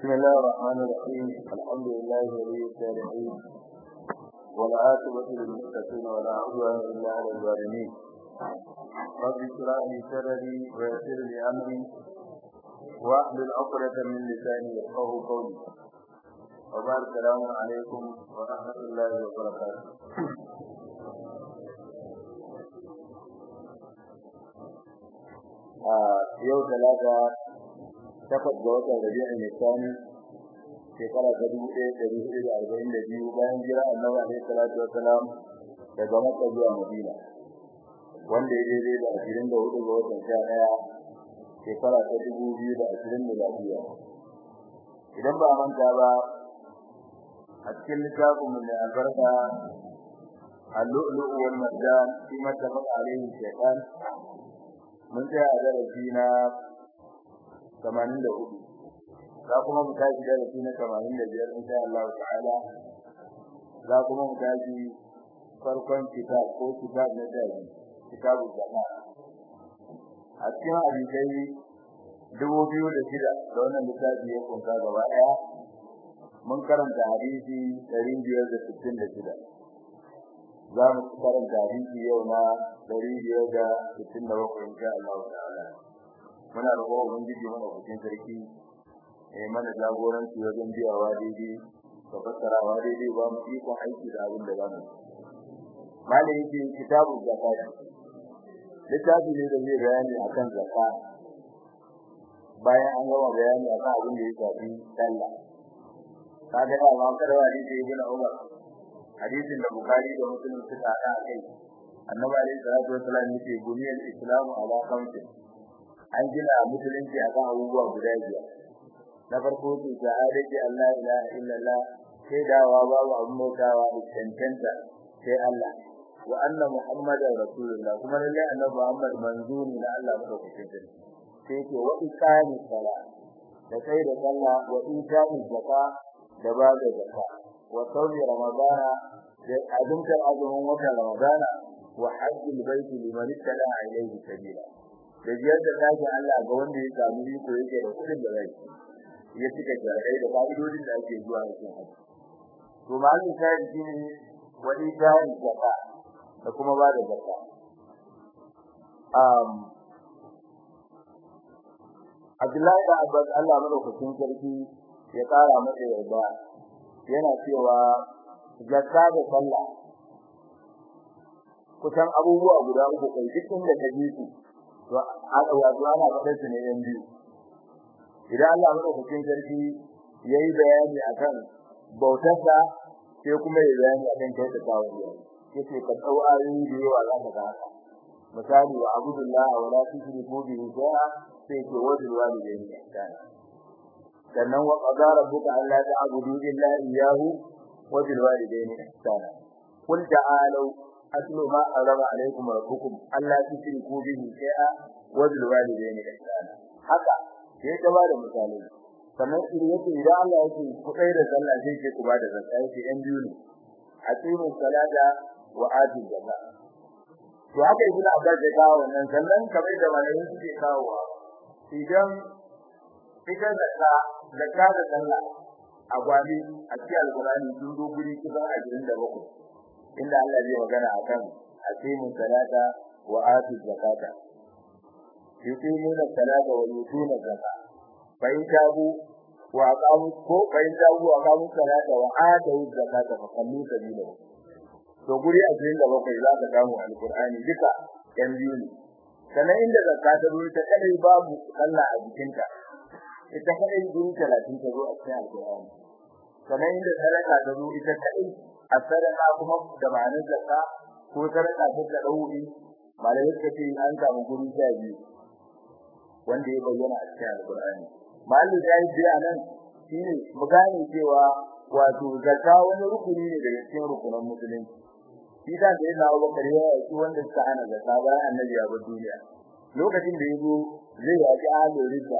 بسم الله الرحمن الرحيم الحمد لله ولي الصالحين والعاقبة للمتقين ولا عدوان إلا على الظالمين رب اشرح لي صدري ويسر لي أمري واحلل عقدة من لساني يفقه قولي وبعد السلام عليكم ورحمة الله وبركاته yau talata takwas ga watan rabi'in nisani shekara ta dubu ɗaya ɗari hudu da arba'in da biyu bayan jira annabi alaihi salatu wassalam daga makka zuwa madina wanda ya daidai da ashirin da hudu ga watan sha ɗaya shekara ta dubu biyu da ashirin da lafiya idan ba manta ba a cikin littafin mu mai albarka اللؤلؤ والمرجان فيما اتفق عليه الشيطان mun tsaya a darasi na 84 za kuma mu tashi darasi na 85 insha Allah ta'ala za kuma mu tashi farkon kitab ko kitab na dai kitabu zaka a cikin hadisai dubu biyu da shida da wannan littafi ya kunsa gaba daya mun karanta hadisi ɗari biyar da sittin da shida za mu karanta hadisi yau na dari biyar da sittin da bakwai insha Allah ta'ala muna roƙon ubangiji mana cikin sarki eh mana jagoranci wajen biyawa daidai da fassarawa daidai ba mu ikon aiki da abin da zamu malai yake kitabu zakat littafi ne da zai bayani akan zakat bayan an gama bayani akan abin da ya shafi sallah kaga ba ma karwa ne da ibn Umar hadisin da Bukhari da Muslim suka hada kai annabi alayhi salatu wasallam yake buniyal islamu ala khamsi an gina musulunci akan abubuwa guda biyar na farko ce shahadati Allah ilaha illallah sai dawa babu abun bautawa da cancanta sai Allah wa anna muhammadar rasulullah kuma lalle annabi Muhammad manzuni na Allah madaukakin sarki sai ce wa iqami sala da sai da sallah wa ita'i zakka da ba da zakka wa sawmi ramadana da azumtar azumin watan ramadana wa hajjul baiti liman ittala ilayhi sabila da biyar da dakin Allah ga wanda ya samu iko yake da kudin da zai ya cika jarai da fa'idodin da ake zuwa cikin haji to malin sai shine wani dai zakka da kuma ba da zakka um Abdullahi da Abbas Allah madaukakin sarki ya kara masa yarda yana cewa zakka da sallah kusan abubuwa guda uku kai duk inda ka ji su to aka wato ana faɗar su ne yan biyu idan Allah madaukakin sarki yayi bayani akan bautarsa sai kuma yayi bayani akan kyautatawa yace ka dau ayoyi da yawa za ka ga haka misali wa abudullah wa la tushriku bihi shay'a sai ke wajin walidayni ihsana sannan wa qadara rabbuka alla ta'budu illa iyyahu wa bil walidayni ihsana qul ta'alu atlu ma arama alaykum rabbukum alla tushriku bihi shay'a wa bil walidayni ihsana haka sai ka bada misali sannan idan yake idan Allah yake ku kai da sallah sai ke ku bada zakka yake yan biyu ne aqimu salata wa atu zakka to haka ibnu abbas ya kawo wannan sannan kamar da malamin suke kawo idan ita zakka zakka da sallah a gwani a cikin alqur'ani sun zo guri kisan 27 inda Allah zai magana akan aqimu salata wa atu zakata yuqimuna salata wa yutuna zakata fa in tabu wa aqamu ko fa in tabu wa aqamu salata wa atu zakata fa kallu sabila to guri a cikin da bakwai za ka samu alqur'ani duka yan biyu ne sanan inda zakka ta zo ta kadai babu sallah a jikinta ita kadai guri 30 ta zo a cikin alqur'ani sanan inda sadaka ta zo ita kadai a sadaka kuma da ma'anar zakka ko sadaka ta dauri malai suka ce an samu guri sha biyu wanda ya bayyana a cikin alqur'ani malai sai dai anan shine mu gane cewa wato zakka wani rukuni ne daga cikin rukunan musulunci shi da da yana Abubakar ya yi wanda suka hana zakka bayan annabi ya bar duniya lokacin da yazo zai yaki ahlul ridda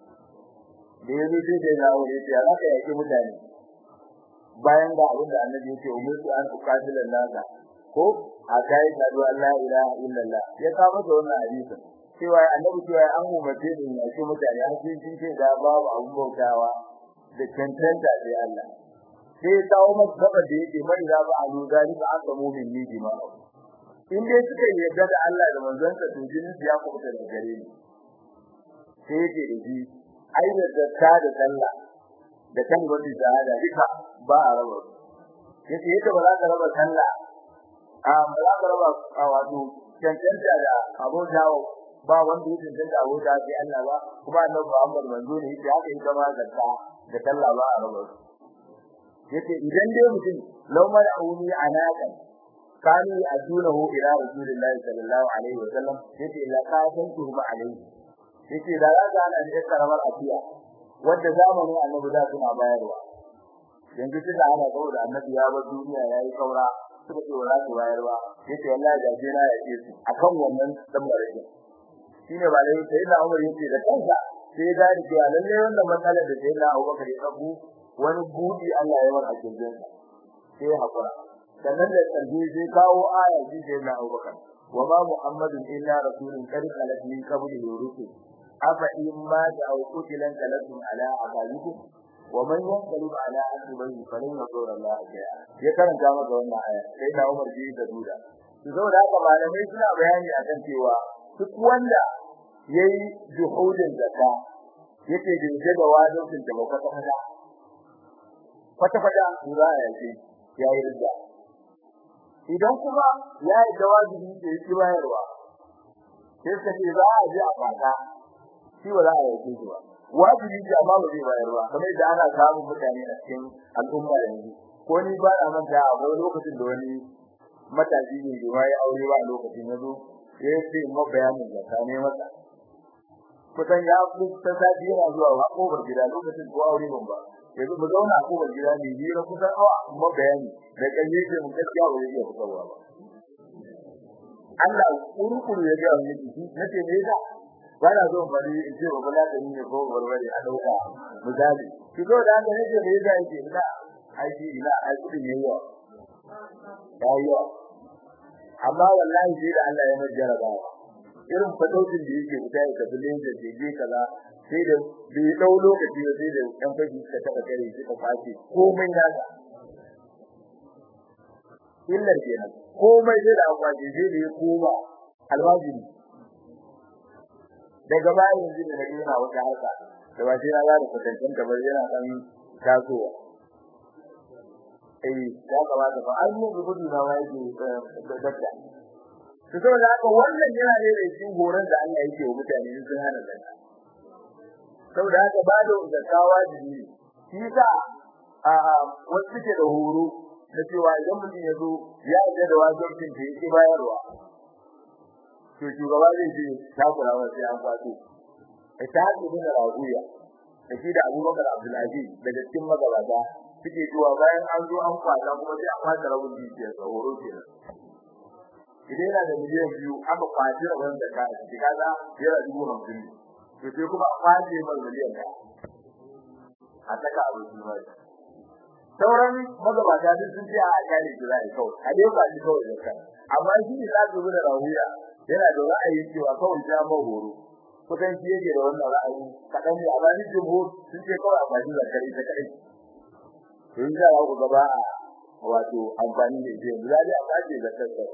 da yazo sai da ya aure ya raka yaki mutane bayan da abin da annabi yake umirtu an uqatilan nasa ko a kai da Allah ilaha illallah ya ka masa wannan hadisin cewa annabi cewa an umarce ni ya ce mutane har sai sun ce da babu abun bautawa da cancanta sai Allah sai kawo masa gaba da yake mai da ba alu zalika aka mu'min ni bima in dai suka yarda da Allah da manzonsa to jinin su ya kubuta da gare ni sai yake da shi ai da zakka da sallah da kan gwadi shahada duka ba a raba yace yadda ba za ka raba sallah a ba za ka raba a wato cancanta da abotawo ba wanda ya cancanta abota sai Allah ba kuma annabi Muhammad manzo ne yake haka ita ma zakka da sallah ba a raba yace idan dai mutum law mala'uni anaqan kanu adunahu ila rasulillahi sallallahu alaihi wa sallam yace la qatantu ma alaihi yace da za ka ana da karamar afiya wanda zamanin annabi da suna bayarwa yanzu suka ana saboda annabi ya bar duniya yayi kaura suka ce wala su bayarwa yace wallahi da je na yake su akan wannan dan barake shine ba dai sai da Umar yace da kansa sai ya gani cewa lalle wannan matsalar da sai da Abubakar ya dabu wani budi Allah ya war a cikin sai hakura sannan da kalbi sai kawo aya ji sai da Abubakar wa ma Muhammadun illa rasulun qad khalat min qablihi rusul afa in ma da au kutilan kalatum ala aqalikum wa man yanqalib ala aqibihi falan yadur Allah shay'a ya karanta maka wannan aya sai da Umar ji da duda to saboda haka malamai suna bayani akan cewa duk wanda yayi juhudin zakka yake da da wajibin da ba kwata kwata kwata kwata za a yace yayi ridda idan kuma yayi da wajibi da yake bayarwa sai kace za a ji a fata shi ba za a yi shi ba wajibi ce amma ba zai bayar ba kamar da ana samun mutane a cikin al'umma yanzu ko ni ba na manta a wani lokacin da wani matashi ne da ya aure ba a lokacin yazo ya ce mu bayanin da ta ne masa kusan ya ku ta sadi yana zuwa wa kofar gida lokacin ko aure ban ba yanzu mu zauna a kofar gida ne ni na kusan awa mu bayani da kan yake mu gaskiya ba zai iya fitarwa ba Allah kurkuru ya ga wani nace me yasa bana zo bari in ce ba la da ni ko barbare a dauka misali ki zo da ga nake da yake yake ina aiki ina aiki ne yawa yawa amma wallahi sai da Allah ya majjara ba irin fadautin da yake fita ya tafi lenda da je kaza sai da bai dau lokaci ba sai da dan fashi suka taba kare shi ka fashi komai nasa illar kenan komai sai da akwaje sai da ya koma alwajiri daga bayan yanzu da nake yana wata harka da ba sai na ga da kwatancin kamar yana dan tasowa eh ya kamata fa an yi gudu na ma yake da dakka to saboda haka wannan yana ne da shi horon da Allah yake wa mutane sun hana zakka saboda haka ba da zakawa jini shi sa a wasu ke da horo da cewa idan mutum ya zo ya yi da wajibin da yake bayarwa to shugaba zai ce takura wa sai an kwato da ta haɗu da raguya da shi da Abubakar Abdul Aziz daga cikin magabata suke cewa bayan an zo an kwata kuma sai an kwata rabin dukiyar sa horo kenan idan yana da miliyan biyu aka kwaci rabin da ka shi kaza yana dubu hamsin ne to sai kuma a kwace mai miliyan ɗaya a saka abu shi mai sauran magabata duk sun ce a kare shi zai kawai a dai ba shi kawai da kan amma shi ne za su da rahuya yana da ra'ayi cewa kawai ta ma horo kusan shi yake da wannan ra'ayi kadan ne amma ni jumhur sun ce kawai a bashi zakari ta kai to in za ku gaba a wato amfani da shi yanzu zai a bashi zakar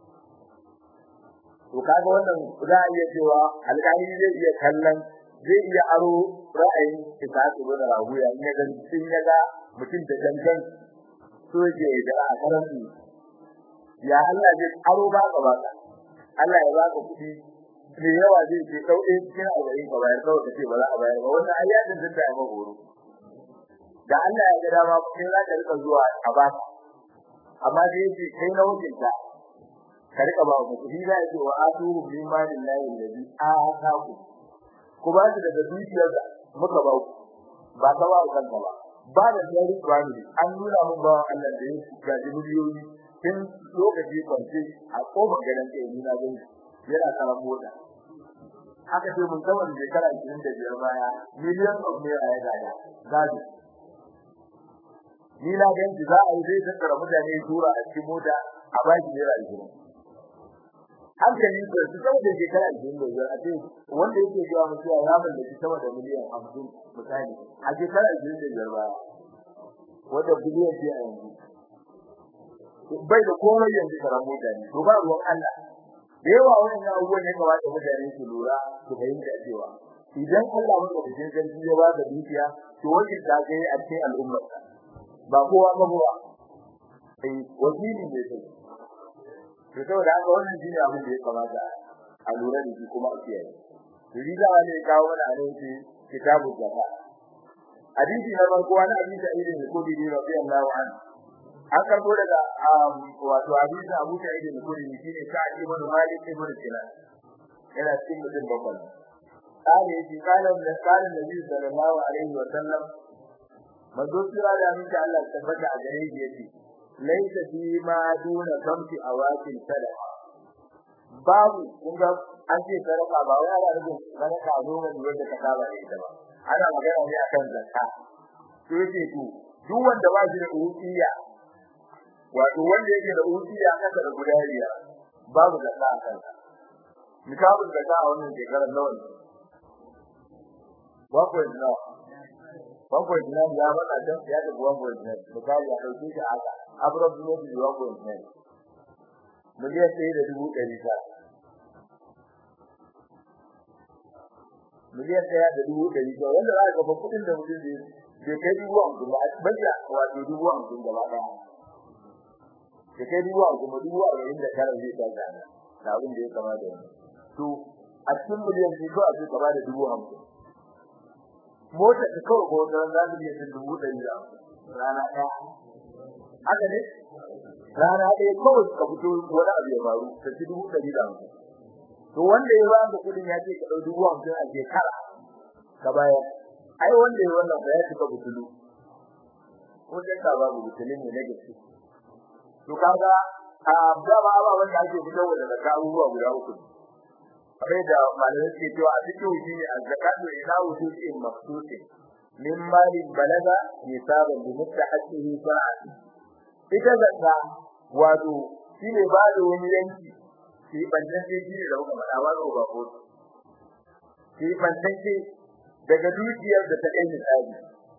to kaga wannan za a iya cewa alƙali zai iya kallon zai iya aro ra'ayin isasu da rahuya in ya ga sun ya ga mutum da dangan so yake da a karanci ya Allah zai aro ba ka ba Allah ya baka kuɗi da yawa zai ce dauke cikin alƙawarin ka bayar kawai kace ba za a bayar ba wannan ayyatin sun da ya horo da Allah ya ga dama kai za ka rika zuwa a ba amma dai yace kai na wucin ta ka rika ba ku shi za ya ce wa atuhu min malillahi alladhi ataaku ku ba su daga dukiyar da muka ba ku ba ka ba ku kanka ba ba da tsari kwani an nuna mun ba Allah da yake ga miliyoyi tun lokaci kwance a kofar garin kai ni na gani yana karan mota haka sai mun kawai shekara 25 baya miliyan of naira ya gada gado ni na ganci za a yi zai tattara mutane tura a cikin mota a baki naira 20 hankali da su sama da shekara ashirin da biyar a ce wanda yake zuwa mutuwa ya mallaki sama da miliyan hamsin misali a shekara ashirin da biyar baya wanda biliyan ce a yanzu bai da komai yanzu karan mutane to ba ruwan Allah da yawa wannan abubuwan ne kawai da mutane su lura su fahimta cewa idan Allah maka cikin sarki ya ba da dukiya to wani da kai a cikin al'ummar ba kowa ba kowa eh wakili ne sai to saboda haka wannan shine abin da ya kamata a lura da shi kuma a kiyaye to riga ne kawo mana a nan kitabu zakka hadisi na farko wani hadisi a irin kudi ne radiyallahu anhu an karbo daga wato hadisi Abu Sa'id al-Khudri shine Sa'id ibn Malik ibn Sinan yana cikin mutum bakwai kare shi kalan da kalan Nabi sallallahu alaihi wa sallam manzo sura da min Allah tabbata a gare shi yace laysa fi ma duna kamti awatin sadaqa babu kun ga an ce sadaka ba wai ana rubun sadaka noma ne wanda ka saba da ita ba ana magana ne akan zakka to yace to duk wanda ba shi da ukiya wato wanda yake da ukiya kasa da guda biyar babu zakka a kansa misalin zakka a wannan shekarar nawa ne bakwai nawa bakwai na ya bada dan ya da bakwai na misali a dauke shi aka abrar ne da bakwai na miliyan ɗaya da dubu ɗari ta miliyan ɗaya da dubu ɗari ta wanda za ka ga kuɗin da mutum zai bai kai dubu hamsin ba banda wato dubu hamsin gaba ɗaya bai kai dubu hamsin ba dubu arba'in da tara zai ta gana da abin da ya kama da wani to a cikin miliyan biyu ko a ce gaba da dubu hamsin mota ta kawo ko da za ta yi dubu ɗari da rana ɗaya haka ne rana ɗaya kawai ka fito wani abu ya faru ta ci dubu ɗari da hamsin to wanda ya ba ka kuɗin ya ce ka ɗau dubu hamsin a shekara ka bayar ai wanda ya wannan ba ya cika butulu ko dai ka babu butulin ne na gaske to kaga a da ba ba wanda ake fitarwa daga abubuwa guda uku kamar da malamai suke cewa a cikin shi ne az-zakatu ila wujudin maqsusi min mali balaga nisaban bi mustahqihi sa'ati ita zakka wato shine ba da wani yanki shi bantan shi ne da kuma da ba ba ko shi bantan shi daga dukiyar da ta kai misali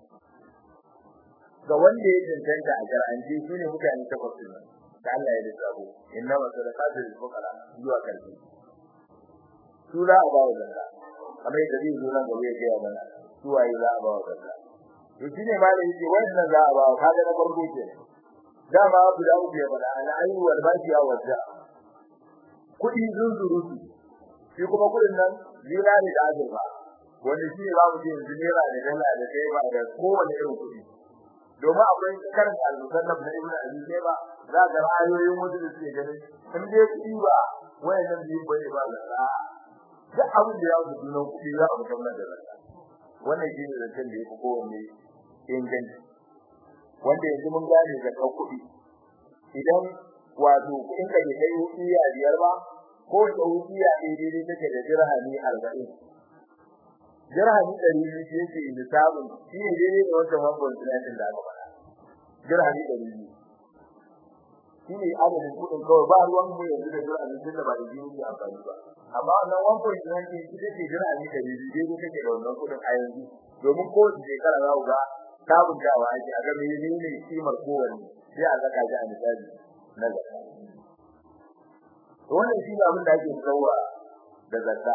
ga wanda ya cancanta a jar'anci shine mutane takwas ne da Allah ya lissafo inna masadaqatu lil fuqara zuwa karfi su za a ba wa zakka kamar yadda zai zo nan gaba ya gaya mana su waye za a ba wa zakka to shine ma da yake wannan za a ba wa kaga na farko ke dama abu da uku ya fada ala ayi wal baqiya wa za kudi zunzurutu shi kuma kudin nan zinari da azurfa wanda shi ne za mu ce yanzu naira da dala da kai ba da kowane irin kudi domin akwai karanta al-musannaf na ibnu abi shayba za ga ra'ayoyin wasu da suke ganin in dai kudi ba wayannan biyu bane ba zakka duk abin da ya wuce sunan kuɗi za a mutum da zakka wannan shi ne zancen da ya fi kowanne inganci wanda yanzu mun gane zakka kuɗi idan wato kuɗin ka bai kai wuƙiya biyar ba ko ta wuƙiya ɗaya daidai take da dirhami arba'in dirhami ɗari biyu shi yake lissafin shi ne daidai da wancan wancan tunatin da aka faɗa dirhami ɗari biyu shi ne adadin kuɗin kawai ba ruwan mu yanzu da dirhami tun da ba da biyu ke amfani ba amma wannan one point nine ɗin ita ce dirhami ɗari biyu daidai take da wannan kuɗin a yanzu domin kowace shekara za ku ga sabuntawa ake a ga menene kimar kowanne sai a saka shi a misali na zakka wannan shi ne abin da ake tsawa da zakka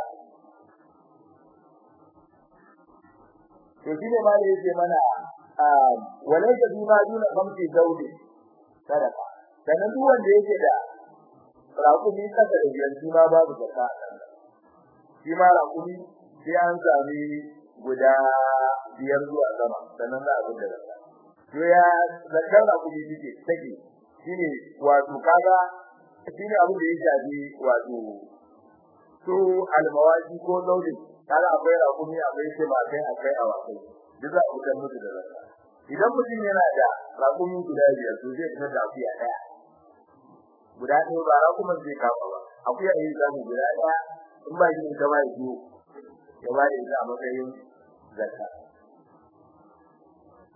to shi ne ma da yake mana walaysa bi ma duna khamsi zawdi sadaka sanan duk wanda yake da raƙumi kasa da biyar shi ma babu zakka shi ma raƙumi sai an sami guda biyar zuwa sama sannan za a gudu da to ya zakkar raƙumi take take shine wato kaga shine abin da ya shafi wato to almawaji ko zaudi kaga akwai raƙumi akwai sai ba kai akwai awakai duk za a gudu musu da zakka idan mutum yana da raƙumi guda biyar to zai fitar da akuya daya guda ɗaya ba raƙuman zai kama ba akuya ne zamu guda daya in ba shi ta ba shi ya ba da ita a matsayin zakka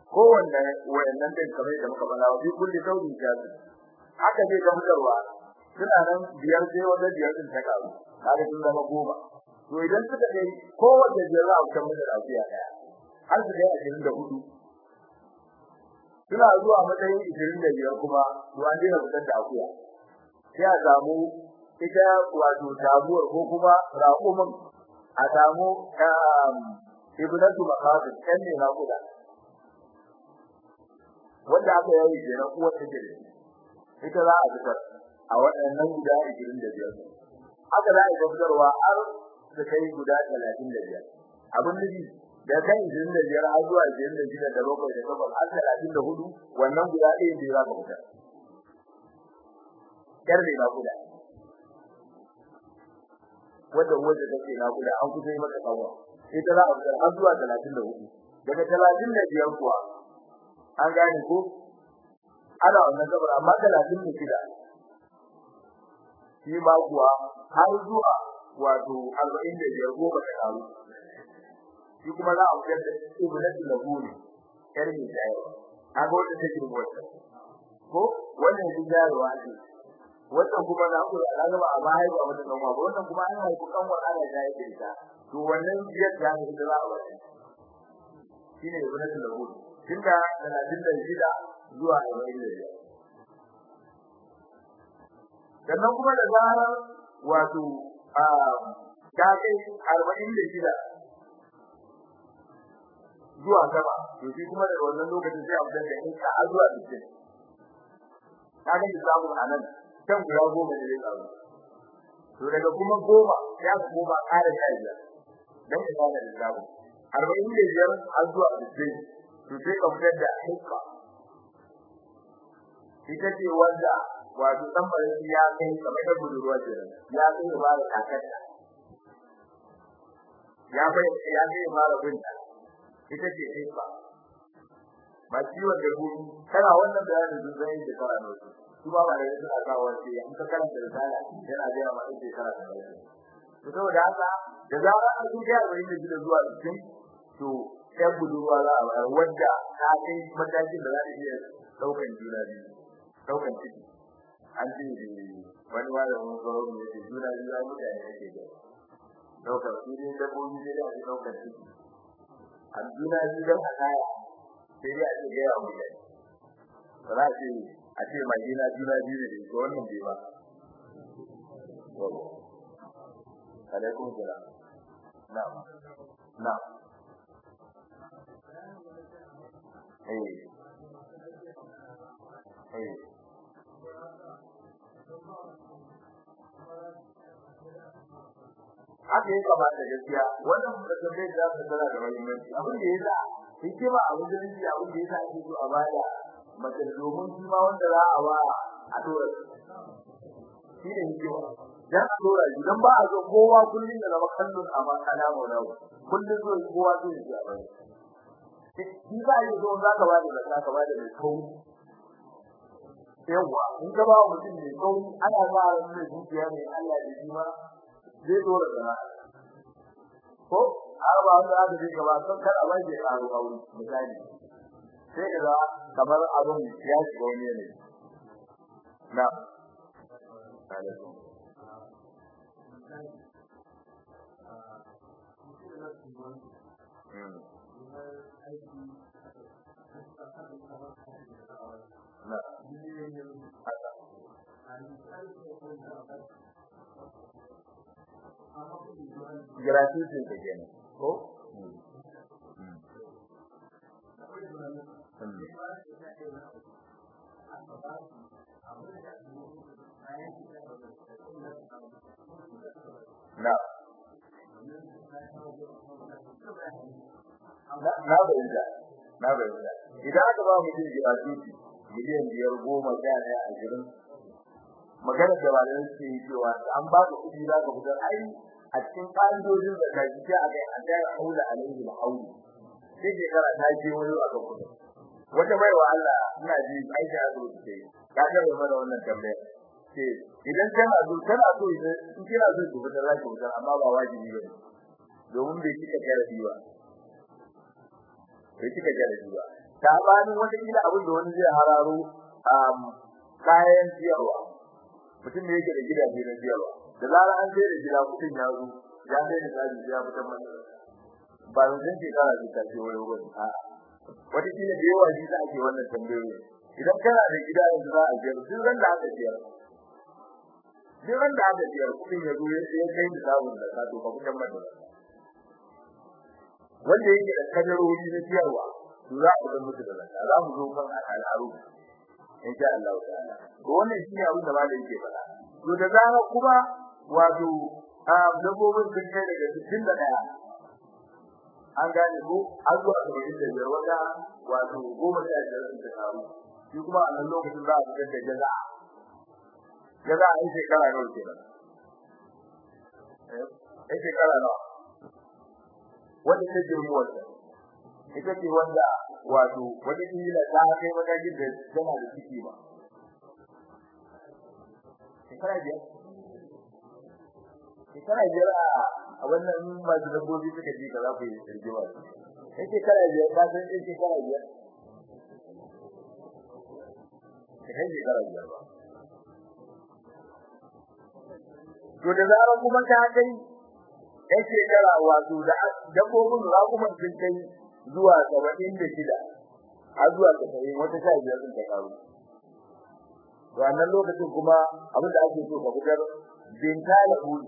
kowanne wayannan din kamar da muka faɗa wa bi kulli saudin jazu haka zai ga mutarwa suna nan biyar sai wanda biyar din ta karu kaga sun zama goma to idan suka kai kowace biyar za a fitar mata da akuya daya har su kai ashirin da hudu suna zuwa matsayin ishirin da biyar kuma to an daina fitar da akuya sai a samu ita wato tabuwar ko kuma raƙumin a samu ibnatu maqasid kan ne naƙuda wanda aka yayi kenan uwar take da ita za a fitar a waɗannan guda 25 haka za a fitarwa har da kai guda 35 abin nufi da kai 25 har zuwa 26 da bakwai da takwas har 34 wannan guda ɗaya ne za ka fitar yar ne naƙuda wanda wanda take naƙuda an kusa yi mata kawo ita za a fitar har zuwa 34 daga 35 kuwa an gane ko ana wannan gabar amma 36 shi ma kuwa har zuwa wato 45 goma ta karu shi kuma za a fitar da ibnatu labuni yar mai jayo an ga wanda take wata ko wannan shi jaruwa ce wannan kuma na ku da gaba a baya ba wata kan ba wannan kuma an haifi kanwar ana jayi da ita to wannan biyar da ne da za a wata shine ibnatu labuni tunda 36 zuwa 45 sannan kuma da zarar wato a ta kai 46 zuwa sama to shi kuma da wannan lokacin sai a fitar da in ka zuwa 60 kaga da samu anan kan guda goma ne zai samu to daga kuma goma ya goma ƙara da biyar dan ka gane da samu 45 har zuwa 60 to sai ka fitar da hukka ita ce wanda wato tambarin ya kai kamar da budurwa ce ya kai ba da kakarta ya bai ya kai ba da binta ita ce hukka ba ciwon da ku kana wannan bayanin sun zai da fara ne su ba ba da suna kawo sai an ka karanta risala yana da yawa ita shekara ta bai to saboda haka da zarar an ji ya wani da zuwa cikin to ɗan budurwa za a bayar wadda ta kai matakin da za ta iya ɗaukan juna biyu ɗaukan ciki an ce wani malamin tsaro ne yake juna biyu ya mutane yake da ɗaukar su ne dabbobi ne da ake ɗaukar ciki a juna biyu don a kaya sai dai a ce gaya wa mutane ba za a ce a ce mai juna juna biyu ne da wannan bai ba alaikum salam na'am na'am eh eh haka ya kamata gaskiya wannan mutum zai da su tana da muhimmanci abin da yasa hikima a musulunci abin da yasa ake so a bada mace domin shi ma wanda za a ba a dora shi ne hikima dan a dora shi dan ba a zo kowa kullun da zama kallon a ma kana mu da kullun zo kowa zai ji a bai shi ba yi zo za ka ba da za ka ba da mai kauri yawa in ka ba mutum mai kauri ana ba ran mai zuciya mai Allah da shi ma zai dora da ko har ba wanda aka ji gaba sun kada ba ke karo aure misali sai kaga kamar abun ya shiga wani ne na alaikum na gratuity ke kenan ko na na bayyana na bayyana idan aka ba mutum gratuity miliyan biyar goma sha ɗaya ashirin magana da ba da suke yi cewa an ba ka kuɗi za ka fitar ai a cikin ƙa'idojin da ka ji a kai an dai haula alaihi alhauli sai shekara ta je wani a kan kuɗi wata bai wa Allah ina ji aisha a zo ce ka ga mai mana wannan tambaya ce idan tana zo tana so in kina so ki fitar za ki fitar amma ba wajibi ba domin bai kika jarabi ba bai kika jarabi ba ta bani wata kila abin da wani zai hararo kayan ciyarwa mutum ne yake da gidaje na siyarwa da zarar an sai da gida mutum ya zo ya sai da tsari ya fitar masa ba zan shekara ce ta ce wani wani a wata kila da yawa shi ake wannan tambayoyi idan kana da gida yanzu za a biyar duk ran da aka biyar duk ran da aka biyar kuɗin ya zo ya kai da samun da ka to ka fitar masa wanda yake da kadarori na siyarwa to za ku ga musu da zakka za mu zo kan al'aru insha Allah ta'ala to wannan shine abin da malai yake faɗa to da zarar kuma wato a dabbobin sun kai daga 61 an gane ko an zuwa ga da wata wato goma sha biyar sun ta taru shi kuma a nan lokacin za a fitar da jaza jaza a yi shekara nawa kenan eh shekara nawa wanda ta girma wanda ita ce wanda wato wata kila ta kai matakin da tana da ciki ba shekara biyar shekara biyar a wannan masu dabbobi suka ji ka za ku yi rigima in shekara biyar ka san in shekara biyar ka kai shekara biyar ba to da zarar kuma ta kai yan shekara wato da dabbobin rakuman sun kai zuwa saba'in da shida har zuwa saba'in wata sha biyar sun ta karu to a nan lokacin kuma abin da ake so ka fitar bintala huli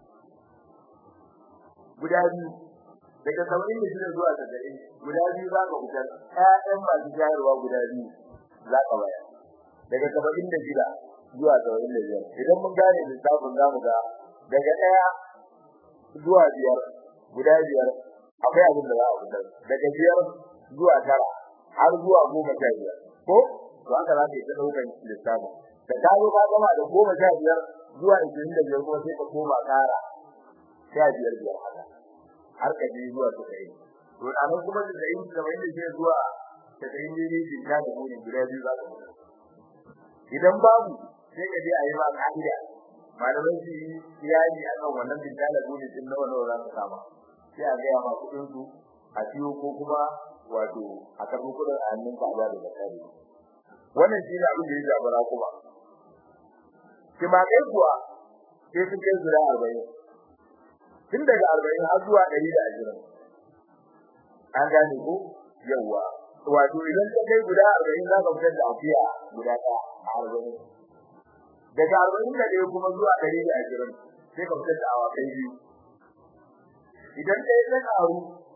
guda biyu daga saba'in da shida zuwa saba'in guda biyu za ka fitar ƴaƴan masu jayarwa guda biyu za ka bayar daga saba'in da shida zuwa saba'in da biyar idan mun gane lissafin za mu ga daga ɗaya zuwa biyar guda biyar akwai abin da za a fitar daga biyar zuwa tara har zuwa goma sha biyar ko to haka za ka yi ta ɗaukan lissafi da ka zo ka gama da goma sha biyar zuwa ishirin da biyar kuma sai ka koma ƙara sha biyar biyar haka har ka je zuwa tasa'in to a nan kuma tasa'in kamar yadda ke zuwa tasa'in ne ne ke ta da muni guda biyu za ka fitar idan babu sai ka je a yi ma ka'ida malaman su yi iyali a kan wannan bintala dole din nawa nawa za su kama sai a gaya ma kudin su a siyo ko kuma wato a karɓi kudin a hannun ka da da kare wannan shi ne abin da ya zabara kuma kima kai kuwa sai sun kai guda arba'in tun daga arba'in har zuwa ɗari da ashirin an gane ko yawwa wato idan ka kai guda arba'in za ka fitar da afiya guda ɗaya a arba'in daga arba'in da ɗaya kuma zuwa ɗari da ashirin sai ka fitar da awakai biyu idan ɗaya ta ƙaru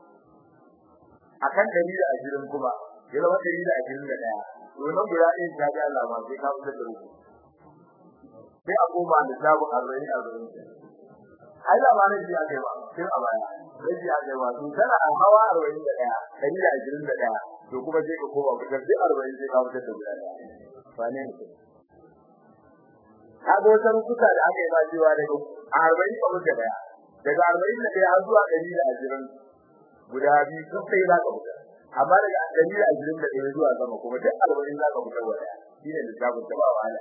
a kan ɗari da ashirin kuma ya zama ɗari da ashirin da ɗaya to nan guda ɗaya ta ji Allah ma sai ka fitar da uku sai a koma da sabon arba'in arba'in ai da ma na ji a kai ba tun a baya raji a kai ba to tana a hawa arba'in da ɗaya ɗari da ashirin da ɗaya to kuma sai ka koma fitar duk arba'in sai ka fitar da guda ɗaya ba ne mutum kaga wata rukuta da aka yi ba cewa daga arba'in ka mutu daya daga arba'in da daya har zuwa ɗari da ashirin guda biyu sun sai za ka fita amma daga ɗari da ashirin da ɗaya zuwa sama kuma duk arba'in za ka fita wa ɗaya shi ne lissafin ta ba wahala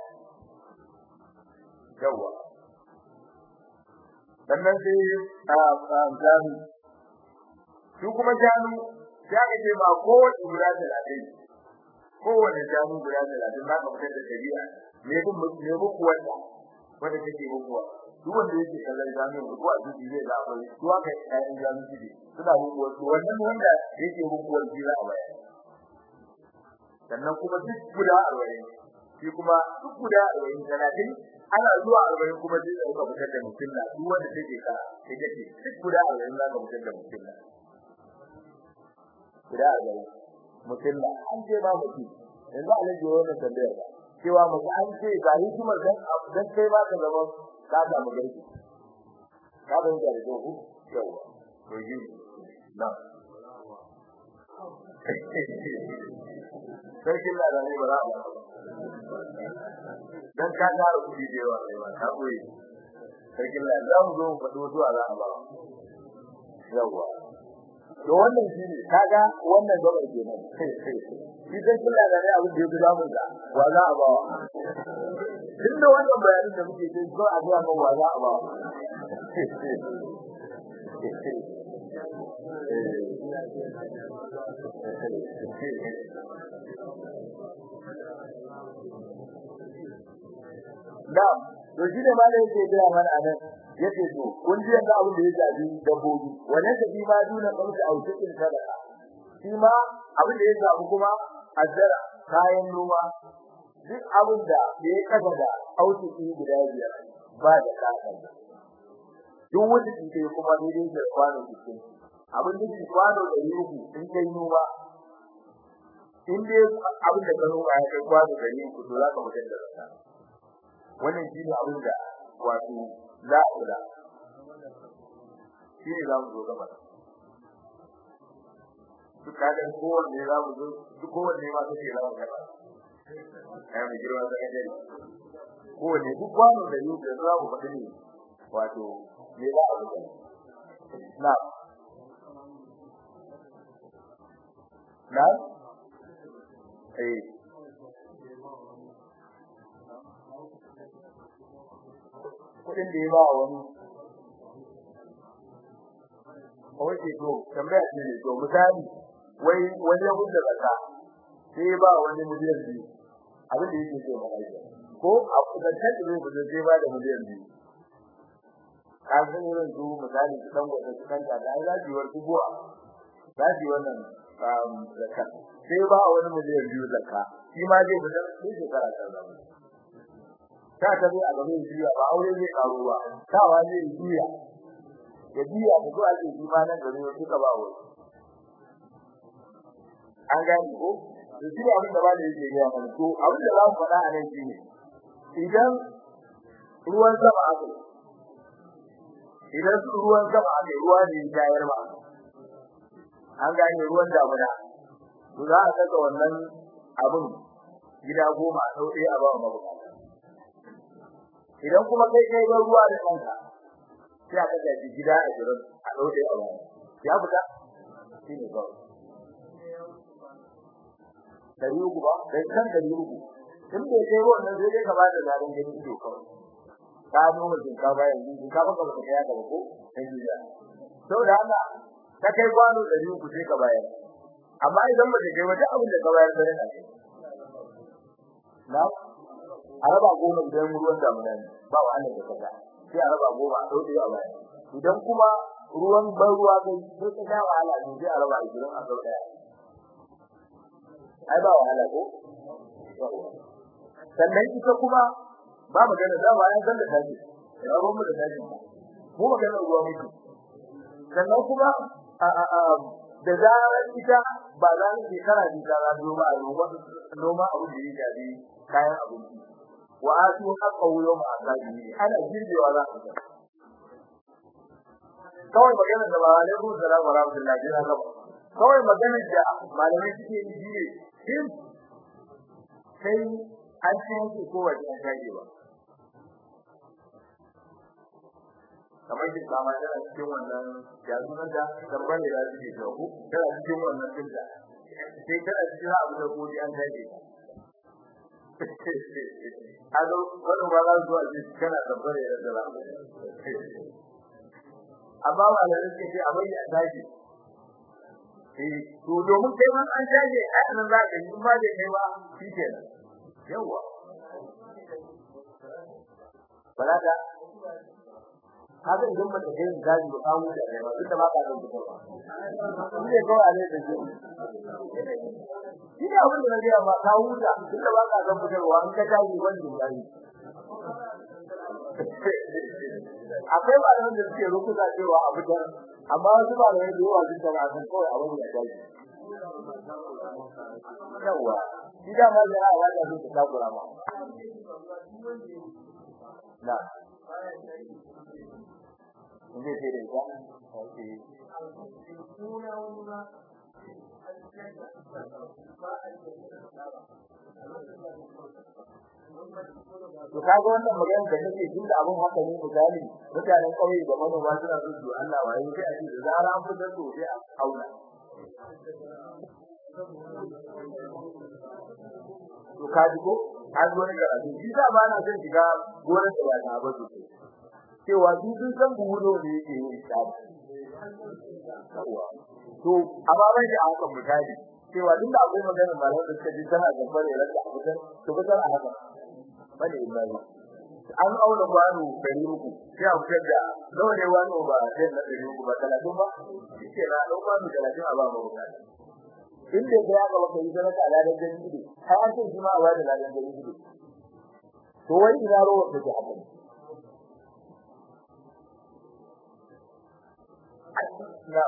yawwa sannan sai a shanu su kuma shanu ya ka ce ba kowace guda talatin kowane shanu guda talatin za ka fitar da ɗabi'a me kun me muku wanda wanda take muku duk wanda yake kallon jami'in ko a duki zai ga akwai to aka yi jami'in ciki suna muku wato wannan wanda yake muku wanda za a bayar sannan kuma duk guda arba'in shi kuma duk guda arba'in talatin ana zuwa arba'in kuma sai ka fitar da mutum na duk wanda take ka take ce duk guda arba'in za ka fitar da mutum na guda arba'in mutum na an ce ba mutum yanzu a lage wannan tambayar ba cewa mutum an ce ga hikimar dan dan kai ba ka zama ka samu garki ka ban da ku yawa to yi na sai kin da ne ba za ba dan ka tara kudi da yawa sai ba ka koyi sai kin da za mu zo mu fado zuwa za a ba yawa to wannan shi ne kaga wannan gaba kenan shi dan kula da ne abin da yake da mun da wa za a ba tunda wannan bayanin da muke yi ko a ga mun wa za a ba da to shi ne ma da yake gaya mana anan yace to kun ji yanda abin da ya jabi dabbobi wannan da bi ma duna kamsa au cikin sadaka shi ma abin da ya jabi kuma azzara kayan noma duk abin da ya kaga da autuki guda biyar ba da kasa duk wanda ke kuma daidai da kwano cikin abin da ke kwano da yuku in kai noma in dai abin da ka noma ya kai kwano da yuku to za ka mutar da zakka wannan shi ne abin da wato za a kula shi ne za mu zo gaba duk kaga kowanne za mu zo duk kowanne ma kake za mu gaba ai mu girma da kaje kowanne duk kwano da yuku da za mu faɗi ne wato me za a kula na na eh kudin da ya ba wani Oke to tambaya ce ne to misali wai wani ya gudu zaka sai ba wani miliyan biyu abin da yake so ba ai ko a kudantar da zai gudu sai ba da miliyan biyu ka san irin su misali su dan gwada su kanta da ai zaji war kubuwa zaji wannan zakka sai ba wani miliyan biyu zakka shi ma zai gudu sai shekara ta zama ta tabi a gaban jiya ba aure zai karo ba tawa zai jiya ya jiya da zuwa ce shi ma nan gare suka ba wai an gani ko to shi abin da ba da yake ga mana to abin da za mu faɗa a nan shine idan ruwan sama aka idan ruwan sama aka ruwa ne ya yar ba an gane ruwan damuna to za a saka wannan abin gida goma a ɗauke a ba mabukata idan kuma kai kai ga ruwa da kanka sai aka ga gida a gurin a dauke a baya ya fita shine ba dari uku ba kai kan dari uku in bai kai ruwan nan sai dai ka bada zarin gani ido kawai ka nuna jin ka bayan jin ka baka baka ya gaba ko sai gida saboda haka ka kai kwano dari uku sai ka bayar amma idan ba kai wata abin da ka bayar sai ka na a raba goma idan ruwan damuna ne ba wahalar da kaga sai a raba goma a dauke a baya idan kuma ruwan ban ruwa kai sai ka ga wahala ne sai a raba idan a dauke ai ba wahala ko sannan ita kuma ba magana da bayan san da kaji rabon mu da kaji mu magana ruwa muke sannan kuma a a a da zarar ita ba za ni shekara ji ta za noma a noma noma abu da ya jabi kayan abinci wa atu haqqahu yawma asabi ana girbewa za ka kawai magana da ba alaikum salam wa rahmatullahi wa barakatuh kawai magana da malamai suke yi shine shin sai an ce yake ko waje an tage ba kamar shi kama tana cikin wannan ya zuwa da dabban da suke jawo tana cikin wannan dinda sai tana cikin abu da kodi an tage Ado wannan ba za su zuwa ji kana tabbare da dala. Amma malamin ke ce abin ya tashi. Eh to domin kai man an tashi a nan za ka yi ba da kai ba shikenan. Yawa. Balaka haka idan ba ta kai gaji ba kawo da kai ba duk da ba ka da kuɗi ba. Shi ne kawai a ne da shi. shi ne abin da na gaya ma ka huta duk da ba ka san fitarwa an ka tashi wannan yayi akwai ba da suke rukuta cewa a fitar amma wasu ba da yadda yawa sun tana san kawai abin da tashi yawa shi da ma da ya da su ta kura ma na inda ce da ita okay to kaga wannan magana da nake tunda abun haka ne misali mutanen kauye da manoma suna so su Allah waye sai a ce da zara an fitar to sai a auna to kaji ko an zo ne karatu shi da ba na son shiga gonar da ya ta ba su cewa su sun san buhudo da yake yin tsari to amma bai da haka misali cewa duk da akwai magana malam da suka ji tana gaba da ranta a fitar to fitar a haka bane ibrahim an auna kwano ɗari uku sai a fitar da nawa ne wani ba zai na ɗari uku ba talatin ba shi ke na ɗau kwano talatin a ba ma bukata inda ya ga baka yi sadaka a ladan gani ido har an ce shi ma a bada ladan gani ido to wai ina ruwa take haka na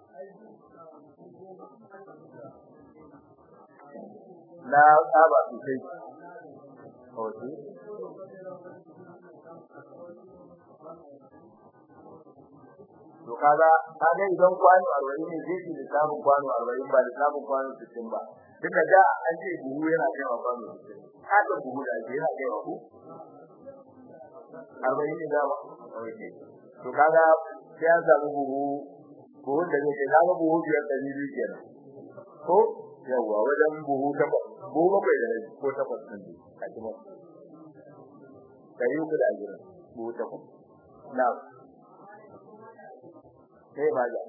na saba sosai okay to kaga kaga idan kwano 40 ne zai ji lissafin kwano 40 ba lissafin kwano 60 ba duka da an ce buhu yana kai wa kwano 60 haka buhu da ke yana kai wa ku 40 ne da ba to kaga sai an samu buhu buhu da zai kai kaga buhu biyar da biyu kenan ko yawa wajen buhu takwas buhu bakwai da rabi ko takwas ɗin a cikin ɗari uku da ashirin buhu takwas na sai ba ja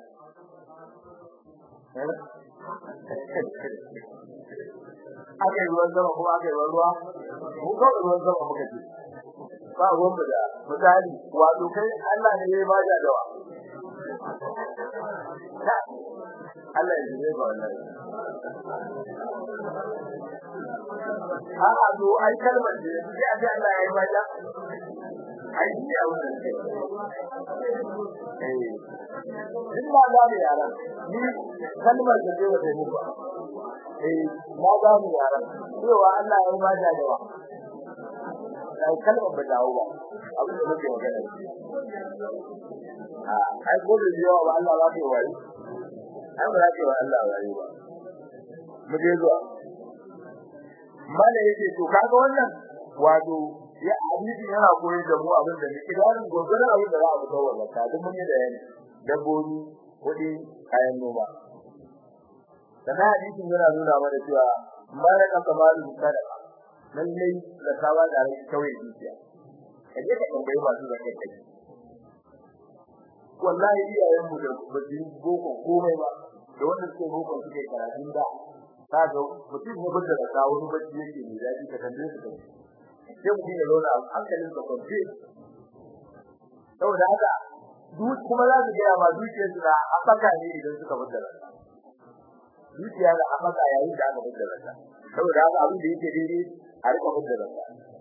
aka yi ruwan sama kuma aka yi ruwa mu kawai ruwan sama muka ce ba ruwan mu da misali wato kai Allah ne ya ba ja dawa Allah ya ji ba wallahi a'a to ai kalmar da sai a ce Allah ya yi ba ja ai shi a wannan ce eh in ma za mu yaran ni kalmar da zai wata muku eh ma za mu yaran cewa Allah ya ma da dawa ai kalmar ba dawo ba abin da muke magana a ai ko da yawa ba Allah ba ke wari ai ba za ke wa Allah wari ba mu je zuwa mala yake to kaga wannan wato ya hadisi yana koyar da mu abin da muke da gogoran abin da za a fito wannan ta duk mun yi da yani dabbobi kudi kayan noma sannan hadisin yana nuna mana cewa malaka kamalu sadaqa lalle da kawa da rai kawai dukiya kaje ka tambayi masu zakai kai wallahi iyayen mu da basu boko komai ba da wanda suke boko suke karatun da kaga mutum ne bada da kawo wani bacci yake mai daɗi ka tambaye su kai sai mutum ya zauna hankalin sa kwance saboda haka duk kuma za su gaya ma dukiyar su na afaka ne idan suka bada da dukiya da afaka yayin da aka bada da saboda haka abin da yake daidai a rika bada da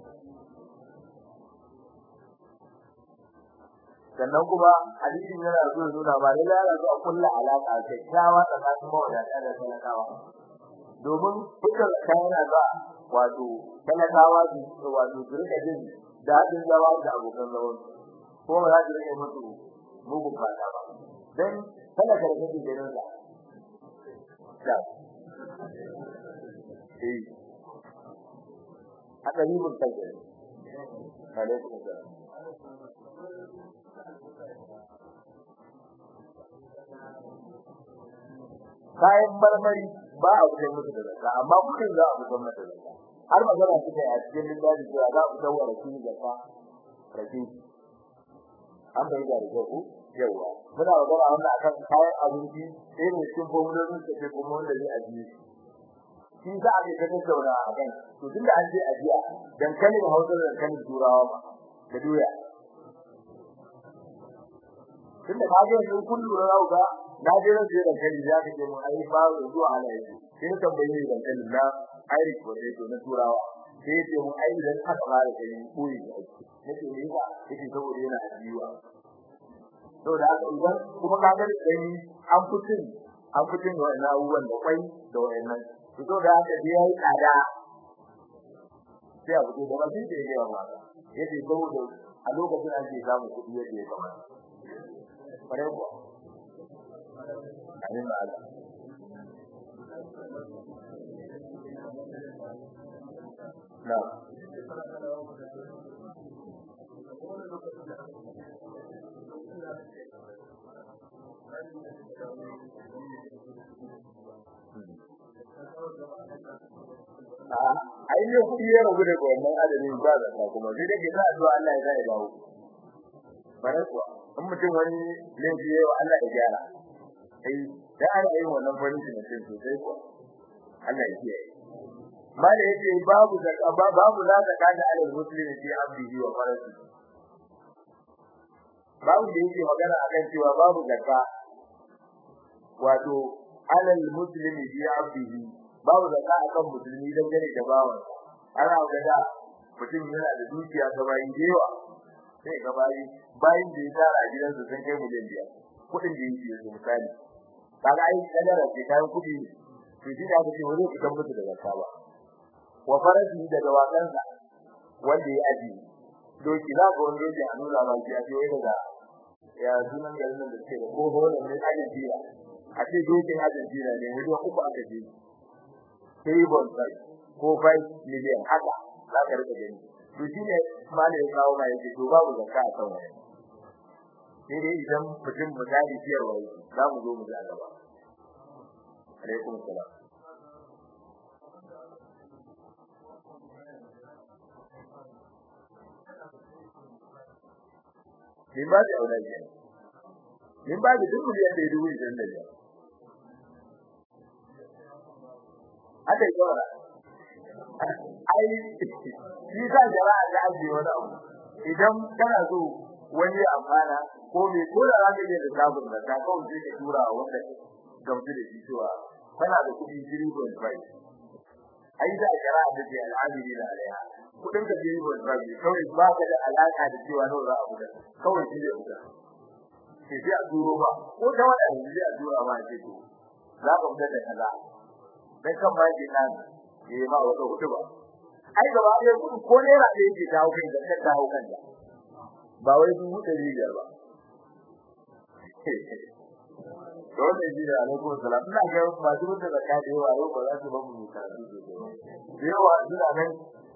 sannan kuma hadisin yana so nuna ba lalle yana so a kulla alaka kyakkyawa tsakanin mawadata da talakawa domin dukkan yana ga wato talakawa su wato su rika jin dadin zama da abokan zaman ko ba za su rike musu mugun fata ba dan talaka da kake ganin sa da eh haka ni mun kai alaikum salam kayan marmari ba a fitar musu da zakka amma kudin za a fitar musu da zakka har magana suke a cikin littafi cewa za a fitar wa rakin zakka rakin an bai da zakku yawa muna magana wannan akan kayan abinci sai ne cikin formulolin da ke kuma wanda zai ajiye shi za a yi ta tattauna a kan to tunda an je ajiya dankalin hausa da dankalin turawa ba da doya tunda ka ga sun kullu na ga na je ran da dankali ya kace mun ai ba zuwa ala yake sai ka tambaye ni dankalin na Irish potato na turawa sai ce mun ai dan aka fara da ni koyi nake ne ba yake saboda yana ajiwa to da haka idan kuma ka ga dai an fitin an fitin wannan abubuwan da kwai da wayannan to da haka dai yayi tsada sai abu da ba sai da yawa ba yace saboda a lokacin an ce samu kuɗi yadda ya kamata kware kuwa amin ba Allah na ai ne kuɗi ya rabu da wannan adadin ba da kuma sai dai za a zuwa Allah ya zai dawo bare kuwa in mutum wani laifi yayi wa Allah ya gyara sai da ana yin wannan farin cikin mutum sosai kuwa Allah ya kiyaye mala yace babu zakka babu la zakka da alal muslimi fi abdihi wa farasi babu da yake magana akan cewa babu zakka wato alal muslimi fi abdihi babu zakka akan musulmi dangane da bawan ana gada mutum yana da dukiya ta bayin dewa sai ga bayi bayin da ya tara a gidansa sun kai miliyan biyar kudin da yake yanzu misali kaga ai kadara ce kayan kudi to shi da ake wani kudan mutu da zakka ba wa farasi da dawakansa wanda ya aji doki za ga wani doki a nuna ba shi a ce wai daga ya sunan garin da ke da ko hola ne Argentina a ce dokin Argentina ne wajen uku aka je sai bon sai ko 5 million haka za ka rika gani to shi ne malai ya kawo ma yake to babu zakka a kan wani sai dai idan mutum misali ciyarwa za mu zo mu ji a gaba alaikum salam min ba da aure ne min ba da dubu da dubu da da ya aka yi gora ai shi ka jara da aje wani abu idan kana so wani amfana ko me ko da zaka je da sabon da ka kawo je ka tura wanda gamsu da shi cewa kana da kudi 0.5 ai da jara da ke al'amiri da alaiha kudin ka 0.5 kawai ba ka da alaka da cewa nawa za a buga kawai shi ne buga ke sai a turo ba ko da wanda ne a tura ba ce to za ka buga da kaza dan kan ba ki nan ke ma wata hudu ba ai gaba ɗaya kudin ko ne ra da yake dawo kai da ka dawo kan da ba wai dubu ɗari biyar ba dole ji da alaikum salam ina ga masu mutu da kaje wa yau ba za su ba mu karatu da yawa suna nan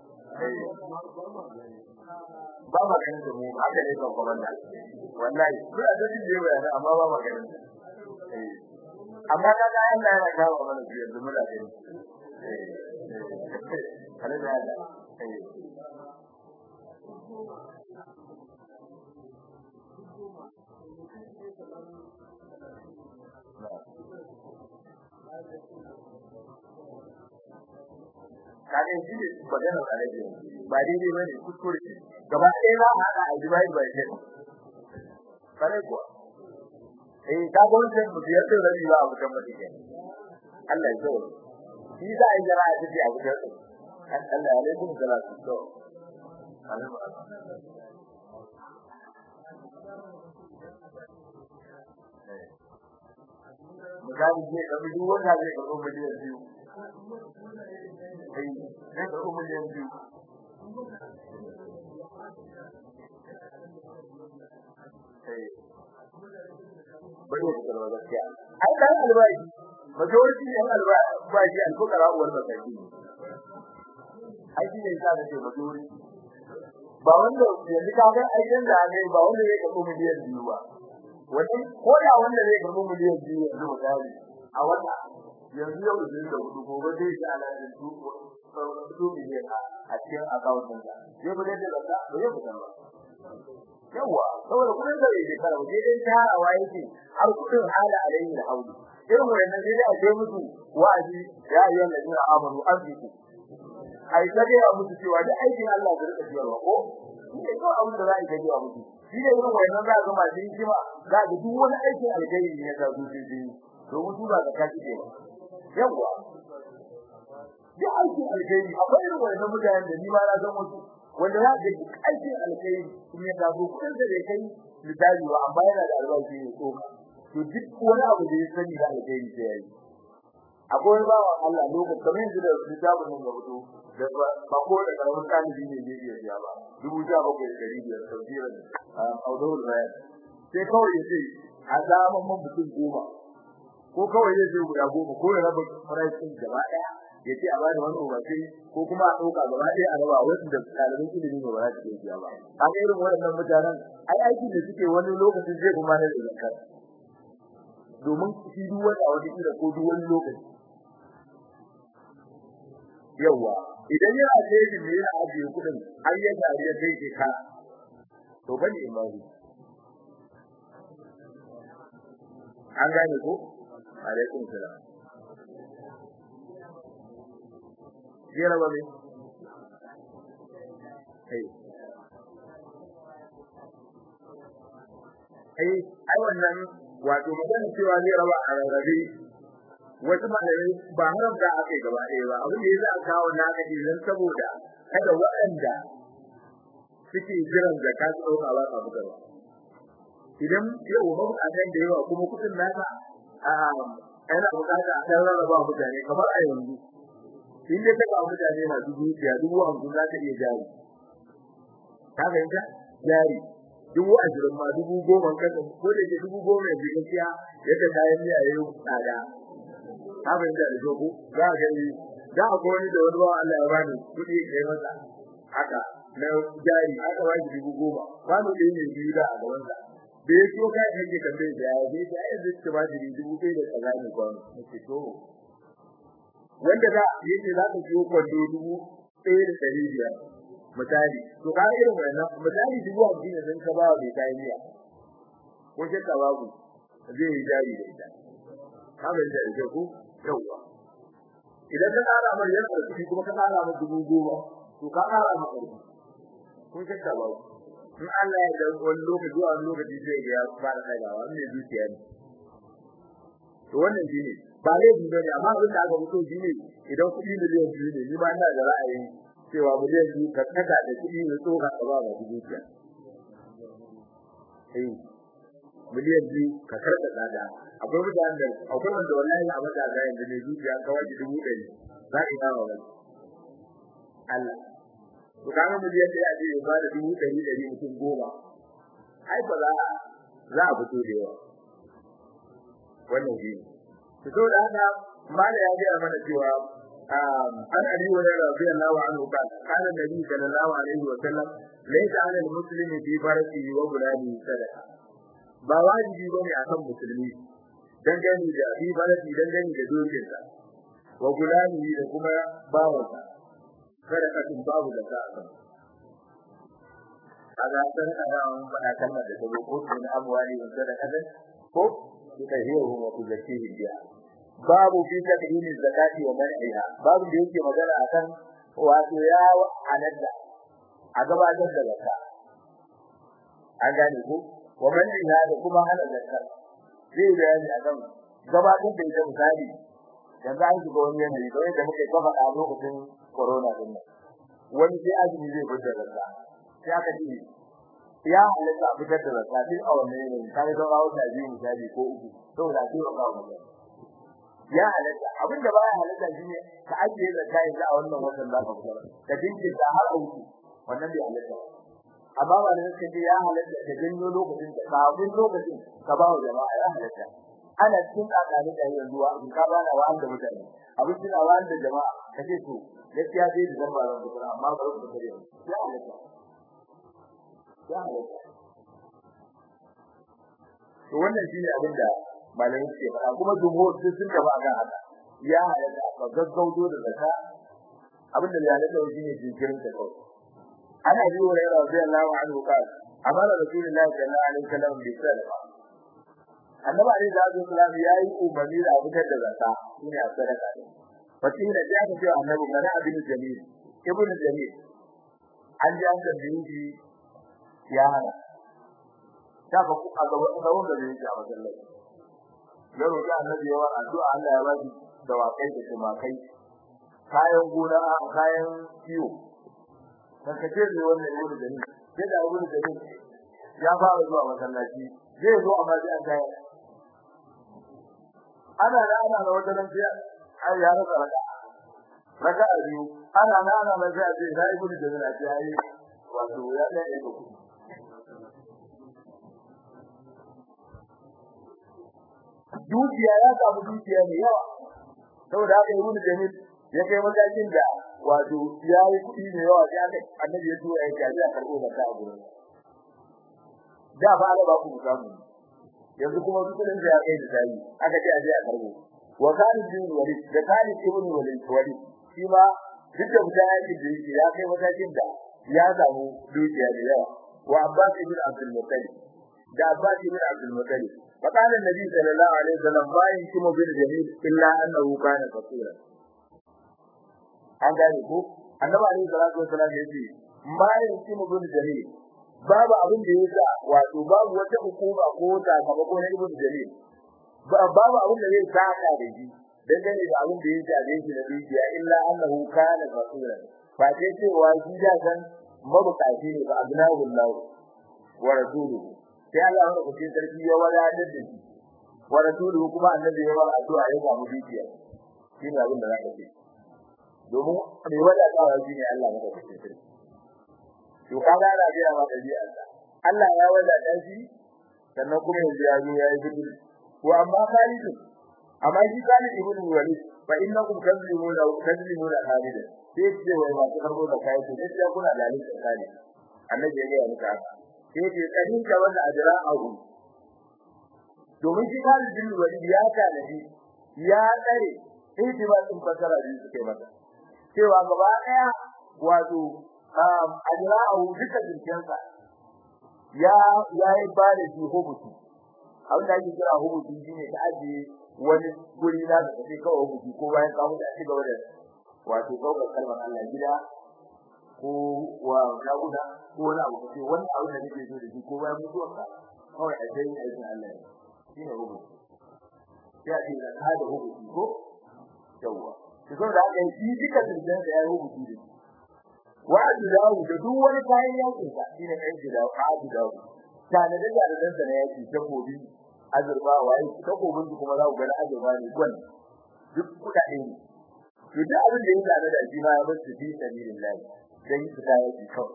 ba ma ganin da mu haka ne kan komanda wallahi kuna da jin yawa yana amma ba ma ganin amma kaga Allah yana kawo mana su yanzu muna gani eh kana da Allah eh kage shi ne magana da rage ba daidai bane kuskure gaba ɗaya za a haɗa a jibai bai ce kare kuwa eh ka ga wannan mutiyar da rabi ba abu kan mutum Allah ya zo shi za a yi jira a cikin abu da Allah ya alaikum salatu to Misali zai ɗabi duk wanda zai karɓo miliyan biyu. Ai, zai karɓo miliyan biyu. Bari ya karɓa gaskiya. Ai, ɗan albashi, majority ɗan albashi alfukara uwar masaki ne. Ai, shi ne sa da ce majority. Ba wanda yanzu ka ga aikin da ne ba wanda zai karɓo miliyan biyu ba. Wani ko da wanda zai karɓo miliyan biyu yanzu misali a wata yanzu yau da da hudu gobe zai ji ala da su su miliyan a cikin account din sa zai bude da zakka ba zai fitar ba yawa saboda kudin da yake kara waje dai tarawa yake har kudin hala alayhi da hauli irin wannan dai a ce musu wa'azi ya yi alladina amanu anfiqu ai sai ya musu cewa da aikin Allah da rika biyarwa ko ne ko abin da za a yi ga musu shi ne irin wannan za ga masu hikima za ga duk wani aikin alkhairi ne da su ji domin su ba da kaci ba yawa duk aikin alkhairi akwai irin wannan mutanen da ni ma na san wasu wanda za ga aikin alkhairi sun ya dago kudin da bai kai misali ba amma yana da albashi ne ko to duk wani abu da ya sani da alkhairi sai yayi akwai bawa Allah lokacin kamar yanzu da littafin nan ga fito da ba ko da karamin talibi ne zai iya biya ba dubu sha bakwai da ɗari biyar tafsirin audawul bayan sai kawai ya ce a zaman man mutum goma ko kawai zai ce guda goma ko ya raba farashin gaba ɗaya ya ce a bada wani umarci ko kuma a ɗauka gaba ɗaya a raba wasu da ɗalibin ilimi ba za su iya biya ba kaga irin waɗannan mutanen ai aikin da suke wani lokacin zai kuma na da zakar domin shi duk wani a wata kila ko duk wani lokaci yawa idan yana da ne yana ajiye kudin har ya gari ya kai ke ka to bane imani an gane ko alaikum salam zai raba mai ai ai wannan wato magana cewa zai raba a rarrabe wasu malamai ba haram da aka yi gaba ɗaya ba abin da ya za a kawo na aka idan saboda kada waɗanda suke jiran zakka su ɗauka ba ka fitarwa idan yau ba a kan da yawa kuma kuɗin naka a yana bukata a ɗan rarraba mutane kamar a yanzu in dai ka ba mutane masu dukiya dubu hamsin za ka iya jari ka fahimta jari dubu ashirin ma dubu goma kasa ko da ke dubu goma yanzu gaskiya yadda kayan miya ya yi tsada ka fahimta da ko za a gani za a ko wani da wani bawa Allah ya bani kuɗi ya kai masa haka na jari aka ba shi dubu goma kwano ɗaya ne biyu da a gabansa da ya so ka yake tambaye da ya je da ya zai ta ba shi dubu ɗaya da kaza ne kwano nake to wanda za yake za ka siyo kwando dubu ɗaya da ɗari biyar misali to ka irin wannan misali dubu hamsin ne sun ka ba mai kayan miya ko shakka babu zai yi jari da ita ka bai da ita ko yawwa idan ka tsara mai yana da kuɗi kuma ka tsara mai dubu goma to ka tsara mai kuɗi ko shakka babu in Allah ya dan wani lokaci zuwa wani lokaci sai ga ya fara kaiwa ne zuciya ne to wannan shine ba laifi bane amma abin da aka fito shine idan kuɗi miliyan biyu ne ni ma ina da ra'ayin cewa miliyan biyu ka kada da kuɗi ne so ka ba ba zuciya eh miliyan biyu ka karɓa tsada akwai mutanen da akwai wanda wallahi a mata ga yanzu ne zuciya kawai dubu ɗari za ki dawo wani Allah to kaga miliyan da ya je ba da dubu ɗari ɗari mutum goma ai ba za za a fito da yawa wannan shi to so da haka mala ya ga mana cewa an ali wa radiyallahu anhu kan kana nabi sallallahu alaihi wa sallam laysa ala almuslimi fi farqihi wa bulani sadaqa ba wajibi bane akan musulmi dangane da fi farqi dangane da dokinsa wa bulani da kuma bawansa sadaqatun babu da ta akan kaga san ana faɗa kalmar da take ko tun amwali wa sadaqatan ko tutahhiruhum wa tuzakkihim biha babu fi tadhimi zakati wa man'iha babu da yake magana akan wato ya halatta a gabatar da zakka an gane ko wa man'iha da kuma hana zakka zai bayani akan gabatar da ita misali yanzu an shiga wani yanayi da yadda muke kafa a lokacin corona din nan wani sai azumi zai fitar da zakka sai aka ce ya halatta a fitar da zakka din a wannan yanayi kai da rawu da biyu misali ko uku saboda sai ba kawo magana ya halatta abin da baya halatta shine ka ajiye zakka yanzu a wannan watan za ka fitar ka dinki da har uku wannan bai halatta amma ba da kake ya halatta ka janyo lokacin da kafin lokacin ka ba wa jama'a ya halatta ana cikin tsakanin da yanzu wa in ka bana wa da mutane abin da wa da jama'a kace to gaskiya dai da zan ba ran fitar amma ba ku fitar ya halatta ya halatta to wannan shine abin da malamai suke faɗa kuma jumhur duk sun gaba ga haka ya halatta ka gaggauto da zakka abin da ya halatta shine jinkirin ta kawai ana yi wa rayuwa radiyallahu anhu ka amara rasulullahi sallallahu alaihi wasallam bi sadaqa annabi alaihi salatu wasallam yayi umarni da fitar da zakka shine a sadaka ne fatin da ya ce annabi mana abin jamil ibnu jamil an ji an tambaye shi ya hana ta ka ku a gaban gaban da yake a masallaci ya roƙi annabi yawan addu'a Allah ya ba shi dawakai da tumakai kayan gona kayan kiwo karkace ne wannan ibnu jamil sai da ibnu jamil ya fara zuwa masallaci zai zo amma sai an kai ana da ana da wata nan sai ai ya rasa raka raka biyu ana da ana da sai sai da ibnu jamil a sai wato ya da iko dukiya ya samu dukiya ne yawa saboda haka ibnu jamil ya kai matakin da wato ya yi kuɗi da yawa sai aka annabi ya tura ya kaji a karɓo da ta gurin da ba da ba ku samu yanzu kuma kudin da ya kai da tayi aka ce aje a karɓo wa kana bin walid da kana ibn walid walid shi ma duk da mutane yake da yake ya kai matakin da ya samu dukiya da yawa wa abbas ibn abdul muttalib da abbas ibn abdul muttalib فقال النبي صلى الله عليه وسلم ما ينكم بالجميل إلا أنه كان فقيرا an gane ko annabi alaihi salatu wasallam yace ma yankimu bin jalil babu abin da yasa wato babu wata hukuma ko ta gaba ko na ibn jalil babu abin da zai saka da shi dangane da abin da yake da shi da dukiya illa annahu kana rasulan ba sai cewa shi da san mabukaci ne ba abnahu Allah wa rasuluhu sai Allah ya rubuce sarki ya wadatar da shi wa rasuluhu kuma annabi ya wada addu'a ya samu dukiya shine abin da za ka ce domin mai wadatawa shine Allah ya rubuce sarki to kaga ana ga ma dabi'a Allah ya wadata shi sannan kuma yanzu ya zo ya yi gudu ko amma khalidun amma shi kana ibnu walid fa innakum kazlimuna kazlimuna khalidan sai ce wai ma ta karbo da kai to sai kuna da alin tsakani annabi ya ga muka sai ce kadin ka wanda ajra ahu domin shi Khalid bin Walid ya kana shi ya tsare ihtimalin fasara da suke mata cewa gaba daya wato ajra ahu duka dinkinsa ya yayi ba da shi hubuti abin da ake kira hubuti shine ta ajiye wani guri na da kake kawo hubuti ko bayan ka mutu a ci gaba da wato kawo kalmar Allah gida ko wa jaguda ko wani abu kace wani abu da kake so da shi ko bayan mutuwarka kawai a dai aikin Allah ne shine hubuti sai a ce da ka da hubuti ko yawa to saboda haka shi duka dindan da ya hubuti da shi wa dawo da duk wani kayan yakin sa shine kai da adu dawo tana da jaridan sa ne yake takobi azurba wai takobin kuma za ku ga azurba ne gwan duk kudade ne to da abin da yake da shi ma ya bar su fi sabilillah dan su da yake kawai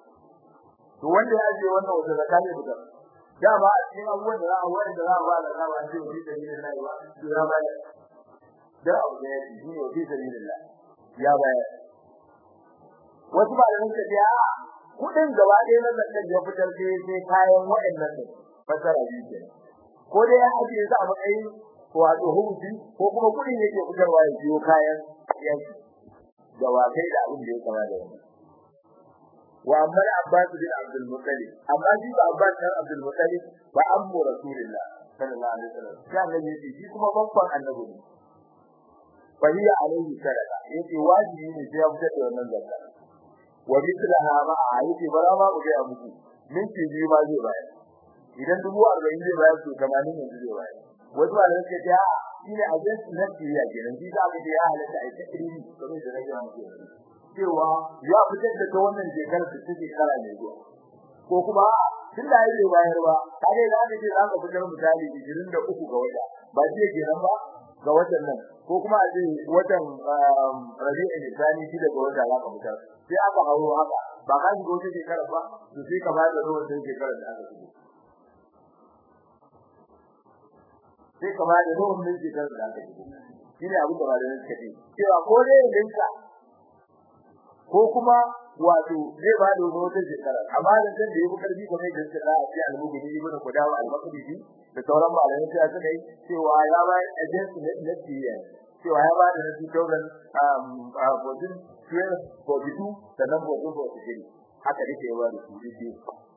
to wanda ya je wannan wata zakane buga da ba a cikin abubuwan da za a wani da za a ba da za a ce fi sabilillah ba to ya bayar da abu da yake shi ne fi sabilillah ya bayar wasu ba da nake ya kudin gaba ɗaya na zakar ya fitar sai sai kayan waɗannan ne fasara biyu ke ko dai ya ajiye su a matsayin wato hukunci ko kuma kudin yake fitarwa ya biyo kayan yaki da wakai da abin da ya kama da wani wa amma Abbas bin Abdul Muttalib amma shi ba Abbas bin Abdul Muttalib ba ammu Rasulullah sallallahu alaihi wasallam sai annabi shi kuma babban annabi ne fa hiya alaihi sadaqa yace wajibi ne sai ya fitar da wannan zakka wa mithlaha ma ayyuki bara ma ku ga muku minti biyu ma zai bayar idan dubu 40 zai bayar to 80 yanzu zai bayar wasu ba da suke ta shine ajin nafsi ya kenan shi da aka ya halatta ai takriri kamar da rage muku cewa ya fitar da ta wannan shekarar da take kara ne zuwa ko kuma tun da yayi bayar ba kage da aka ce za ka fitar misali 23 ga wata ba shi kenan ba ga watan nan ko kuma a ce watan rabi'in lisani shi daga wata za ka fitar sai aka hauro haka ba ka shiga wata shekara ba to sai ka bada ruwan sai shekara da aka shigo sai ka bada ruwan sai shekara da aka shigo shine abin da ba da nake ce cewa ko dai yanka ko kuma wato zai ba da wata shekara amma da san da yafi karfi kamar da suka a ce al-mugudi ibn qudawa al-maqdisi da sauran malamai sai suka yi cewa ya ba agency na tiya cewa ya ba da na 2000 um bodin tiya boditu da nan bodin bodin haka dake yawa da su dike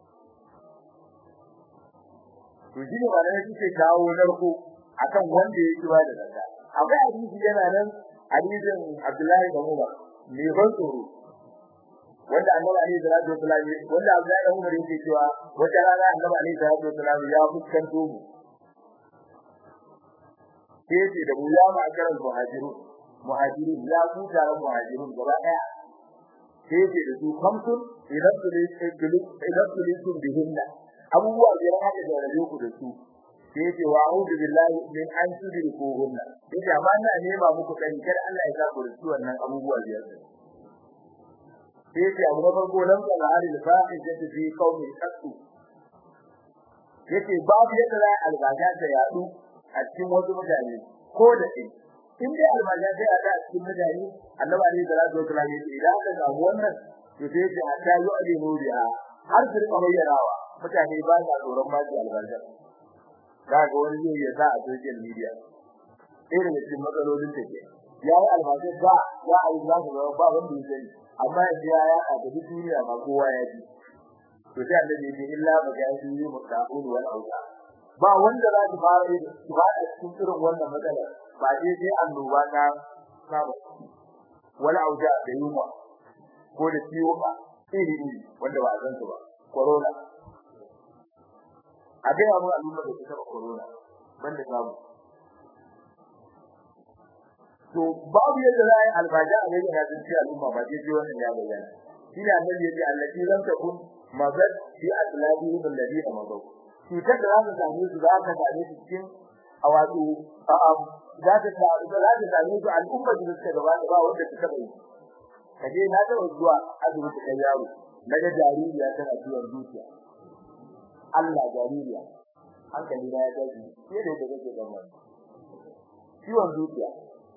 to shi ne malamai suke kawo narko akan wanda yake ba da zakka akwai hadisi yana nan hadisin Abdullahi da Umar ne ban tsoro wanda annabi alaihi salatu wasallam wanda Abdullahi da Umar yake cewa wata rana annabi alaihi salatu wasallam ya fuskanto mu sai ce da mu ya ma karan muhajirun muhajirun ya ku taron muhajirun gaba daya sai ce da su kamsun idan su ne idan su ne sun bihinna abubuwa biyar haka da rabe ku da su sai ce wa a'udhu billahi min an tudriku hunna yace amma ina nema muku dan kar Allah ya zaku da su wannan abubuwa biyar sai ce abu na farko nan da halin fa'idatu fi qaumi qattu yace babu yadda za albaja ta yadu a cikin wasu mutane ko da shi in dai albaja ta yadu a cikin mutane annabi alaihi salatu wasallam yace idan aka samu wannan to sai yace hatta yu'linu biha har su rika bayyanawa mutane ba sa tsoron ma su albaja kaga wani zai ya sa a social media sai daga cikin matsalolin da ke ya yi albaja da ya a yi za su zama ba wanda ya sani amma yanzu ya ya a duk duniya ba kowa ya ji to sai annabi ya ce illa magaji mutaqul wal auza ba wanda za su fara yi ba a cikin irin wannan matsala ba dai sai annoba ta saba wala auja da yunwa ko da ciwuka iri iri wanda ba a san su ba corona a ga yawa al'umma da ta corona banda samu to babu yadda za a yi albaja a yadda na tsinci al'umma ba sai ji wannan ya bayyana shi ne annabi ya ce allati lam takun mazad fi aslabi alladhi amadu cutar da za ta same su za ta same su cikin a wato za ta za ta same su al'umma da suka gaba da ba wanda suka bai kaje na taɓa zuwa asibiti kai yaro naga jaririya tana ciwon zuciya Allah jaririya hankali na ya gaji sai da kake gaba ciwon zuciya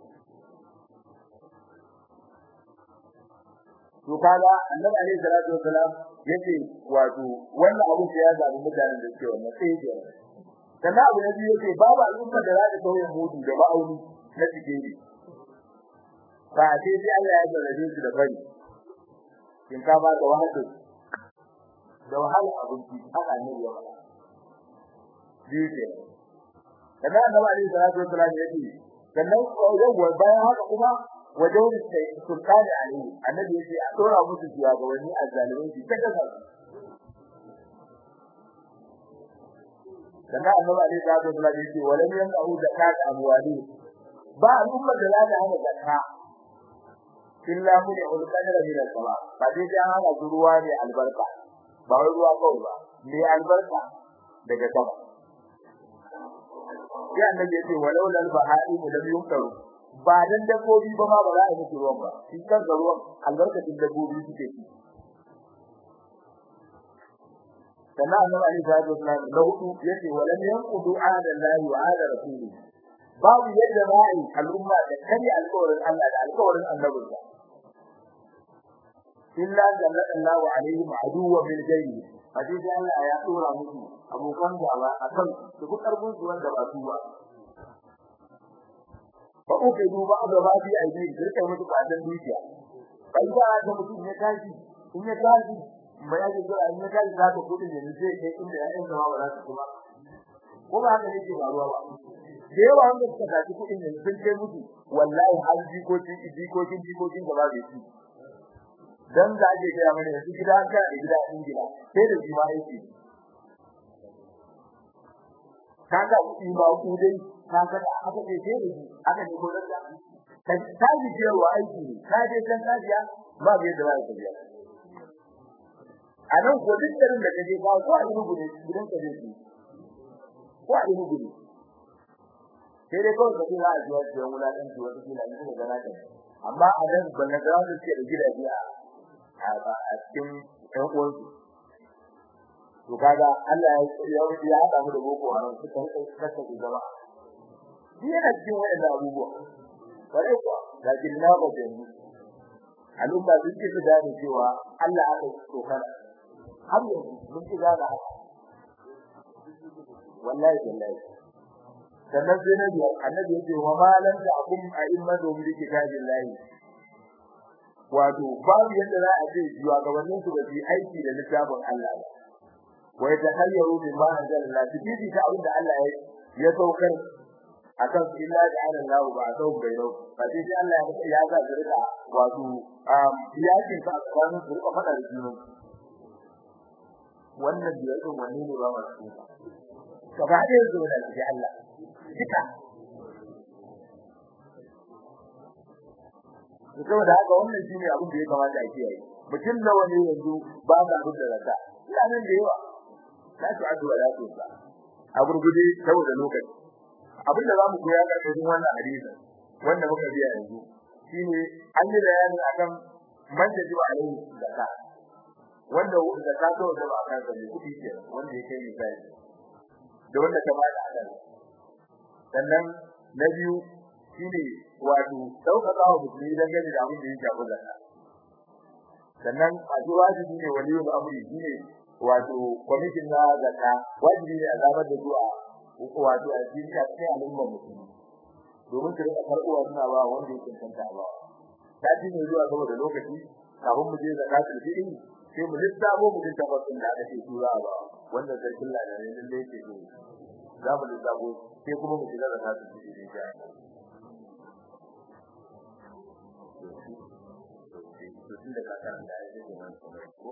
to kaga annabi alaihi salatu wasalam yace wato wannan abu da ya zabi mutanen da suke wannan sai ya sannan abu na biyu yace babu al'umma da za ta kauye mudu da ma'auni na cikiri ba sai sai Allah ya jarrabe su da bari kin ka ba da wahala da wahala abinci haka ne ya faɗa biyu ke sannan annabi alaihi salatu wasalam yace sannan yau bayan haka kuma wajen sultani alaihi annabi yace a dora musu shugabanni azzalimai su ta kasa dan annabi alaihi salatu wasallam yace walam yanahu zakat amwali ba al'umma da lada hana zakka illa mun yaqul qadara min al-sama ba dai dan hana ruwa ne albarka ba wai ruwa kawai ba ne albarka daga sama sai annabi yace walau lal bahari lam yunkaru ba dan dabbobi ba ma ba za a yi ruwan ba shi kan ruwan albarkacin dabbobi suke ci sannan annabi alaihi salatu wasallam da hudu yace walam yanqudu ahda allahi wa ahda rasuli babu yadda za a yi al'umma da kare alƙawarin Allah da alƙawarin annabinsa illa sallallahu alaihi wa aduwa bil jayyi hadisi Allah ya dora musu abokan gaba akan su ku karbun su wanda ba su ba fa uke duba da ba bi aidi dirka musu kadan dukiya kai da ga mutum ya tashi in ya tashi mai yake jira in ya tashi za ka kudin ne sai kai inda ya yin zama ba za su kuma ko ba haka yake faruwa ba da yawa wanda suka tashi kudin ne sun kai musu wallahi har jikokin jikokin jikokin gaba da su dan da ake gaya mana yanzu gida ka da gida Ingila sai da jima yake kaga kudi ba ku dai kaga da aka ce sai da shi aka ne gurin da ka ta ji cewa aiki ne ka je san tafiya ba bai da wani tafiya a nan ko duk garin da kaje ba ko a yi gudu gidan ka je ko a yi gudu sai dai kawai ka tura a jiya jiya wulaƙanci wata kila in kuma gana kan amma a nan ban na gano da suke da gidaje a a cikin ƴan uwansu to kaga Allah ya ya haɗa mu da boko haram suka kasa ku gaba shi yana cikin wayannan abubuwa bare kuwa lakin na ba da ni al'umma sun ce su gane cewa Allah aka so kana har yanzu mun ci gane haka wallahi wallahi sannan sai na biya annabi yace wa malan da akum a immatu bi kitabillahi wato babu yadda za a ce jiwa gabanin su ba su aiki da littafin Allah ba wa yatahayyaru bima anzala Allah bi ta abinda Allah ya ya saukar akan illa da Allah ba a sau bai rau ba sai Allah ya ya ga zurika wato um yakin ka tsakanin su rika fada da juna wannan biyar din wanne ne ba masu gaba ɗaya zo da shi Allah duka saboda haka wannan shine abin da ya kamata a kiyaye mutum nawa ne yanzu ba ga abin da zaka ina nan da yawa la tu adu wa la tu sa a gurgude saboda lokaci abin da zamu koya ga cikin wannan hadisi wanda muka biya yanzu shine an yi bayani akan man da jiba alaihi zakka wanda zakka to da ba kan sa ne kudi ke wanda yake misali da wanda ta bada adan sannan na biyu shine wato daukaka wa musulmi dan gani da abin da yake abu zakka sannan a ji wajibi ne waliyul amri shine wato commission na zakka wajibi ne a zamar da zuwa uku wato a cikin a cikin al'umma musulmi domin su rika karɓuwa suna ba wanda yake tantance ba ta ji ne zuwa saboda lokaci kafin mu je zakatul fitr sai mu lissafo mu dinta fasin da aka ce tura ba wanda sai kullu da ne lalle yake so za mu lissafo sai kuma mu shiga zakatul fitr insha Allah inda ka karanta ya ce wani kuma ko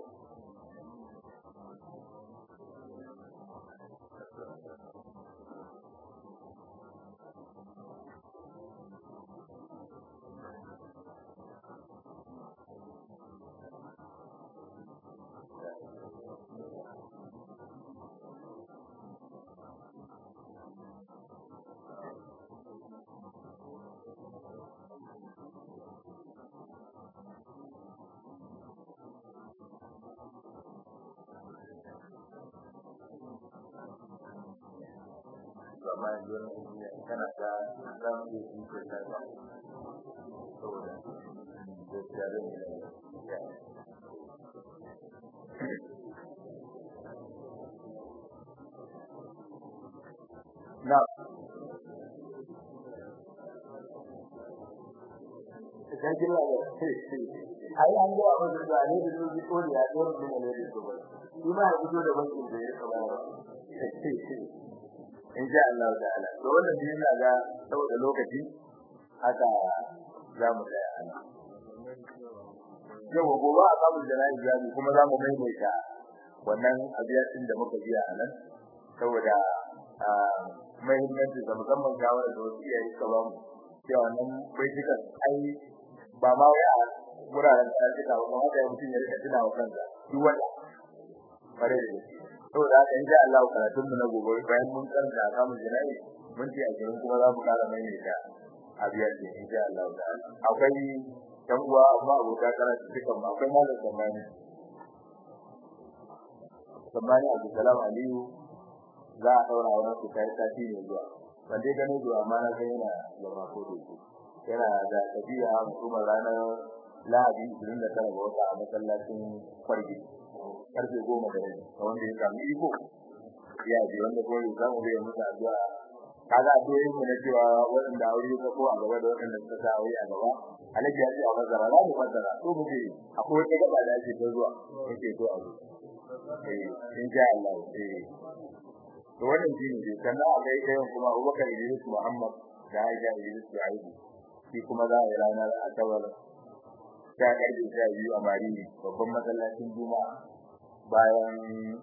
amma yanzu wani kana da zan iya yi ke da ba saboda gaskiya zan yi da na idan kin da ai an ga wani da ne da su ko ya ko da ne da su ba shi ma ya fito da bankin da ya saba in sha Allah ta'ala to wannan shi ina ga saboda lokaci haka za mu tsaya ana yau gobe a kamun jana'i jami kuma za mu maimaita wannan abiyatin da muka biya a nan saboda muhimmanci da musamman shawarar da wasu iyaye suka ba mu cewa wannan baitukan ai ba ma wai a wuraren da suka ba haka ya mutum ya rika tuna wa kansa duk wanda bare da shi saboda haka in sha Allah karatun mu na gobe bayan mun karanta kamun jana'i mun ce a gidan kuma za mu kara maimaita abiyatin in sha Allah ta'ala akwai dan uwa amma abota karatu dukan ma akwai malam zamani zamani Abdulsalam Aliyu za a daura wannan su kai sati ne zuwa ban dai gane zuwa amma na san yana zama ko da shi yana da tafiya kuma ranar Lahadi 29 ga wata a masallacin Kwargi karfe 10 da rabi wanda ya samu iko ya ji wanda ko ya samu da musu addu'a kaga addu'o'i mu na cewa wanda aure ka ko a gaba da wanda suka sa aure a gaba alaji ya ce a bazara za mu bazara to mu je akwai wata gaba da ake ta zuwa yake so a zo eh in sha Allah eh to wannan shine dai sannan a ga ita kuma Abubakar Idris Muhammad da Aisha Idris Shu'aibu shi kuma za a yi ranar Asabar ta karfe sha biyu a Marini babban masallacin Juma'a bayan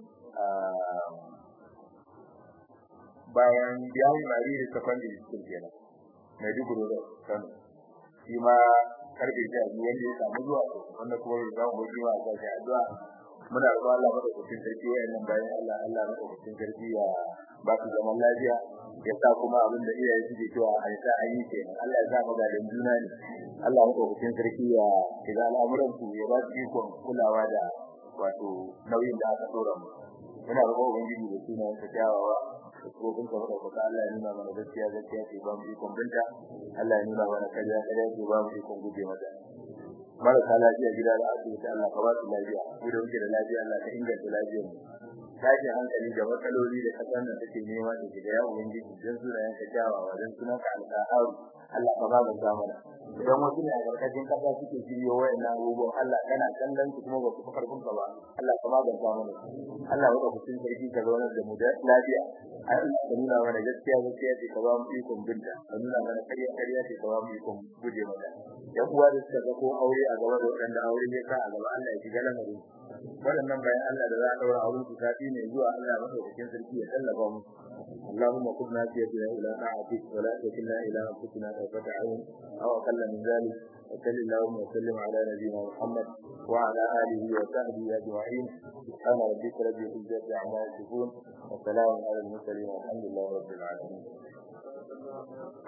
bayan biyan Marini secondary school kenan Maiduguri da Kano shi ma karfe sha biyu wanda ya samu zuwa wanda kuma ya samu zuwa a sashi addu'a muna roƙon Allah madaukakin sarki wayannan bayan Allah Allah madaukakin sarki ya ba su zaman lafiya ya sa kuma abin da iyaye suke cewa a sa an yi kenan Allah ya sa magadan juna ne Allah madaukakin sarki ya shiga al'amuran su ya ba su ikon kulawa da wato nauyin da aka dora mu muna roƙon ubangiji da sunayen sa kyawawa da tsofin ka madaukaka Allah ya nuna mana gaskiya gaskiya ce ba mu ikon binta Allah ya nuna mana kariya kariya ce ba mu ikon guje mata marasa lafiya gida da asibiti Allah ka ba su lafiya mu da muke da lafiya Allah ka inganta lafiyar mu tashin hankali da matsaloli da kasar nan take nema da shiga ya ubangiji dan sunayen ka kyawawa dan sunan ka alƙa'aru Allah ka ba mu zamana idan wasu ne a karkashin kasa suke shiryo wayannan abubuwan Allah kana kallon su kuma ba su karfin ka ba Allah ka ba mu zamana Allah ya ku cikin sarki ka zauna da mu da lafiya Allah ka nuna mana gaskiya gaskiya ce ka ba mu ikon binta ka nuna mana kariya kariya ce ka ba mu ikon guje mata yan uwa da suka ko aure a gaba da wanda aure ya sa a gaba Allah ya shiga lamarin waɗannan bayan Allah da za a daura auren su sati ne zuwa Allah madaukakin sarki ya tallafa mu اللهم قم ناجيتنا إلى طاعتك ولا تكلنا إلى أنفسنا طرفة عين أو أقل من ذلك وصل اللهم وسلم على نبينا محمد وعلى آله وصحبه أجمعين سبحان ربك رب العزة عما يصفون وسلام على المرسلين والحمد لله رب العالمين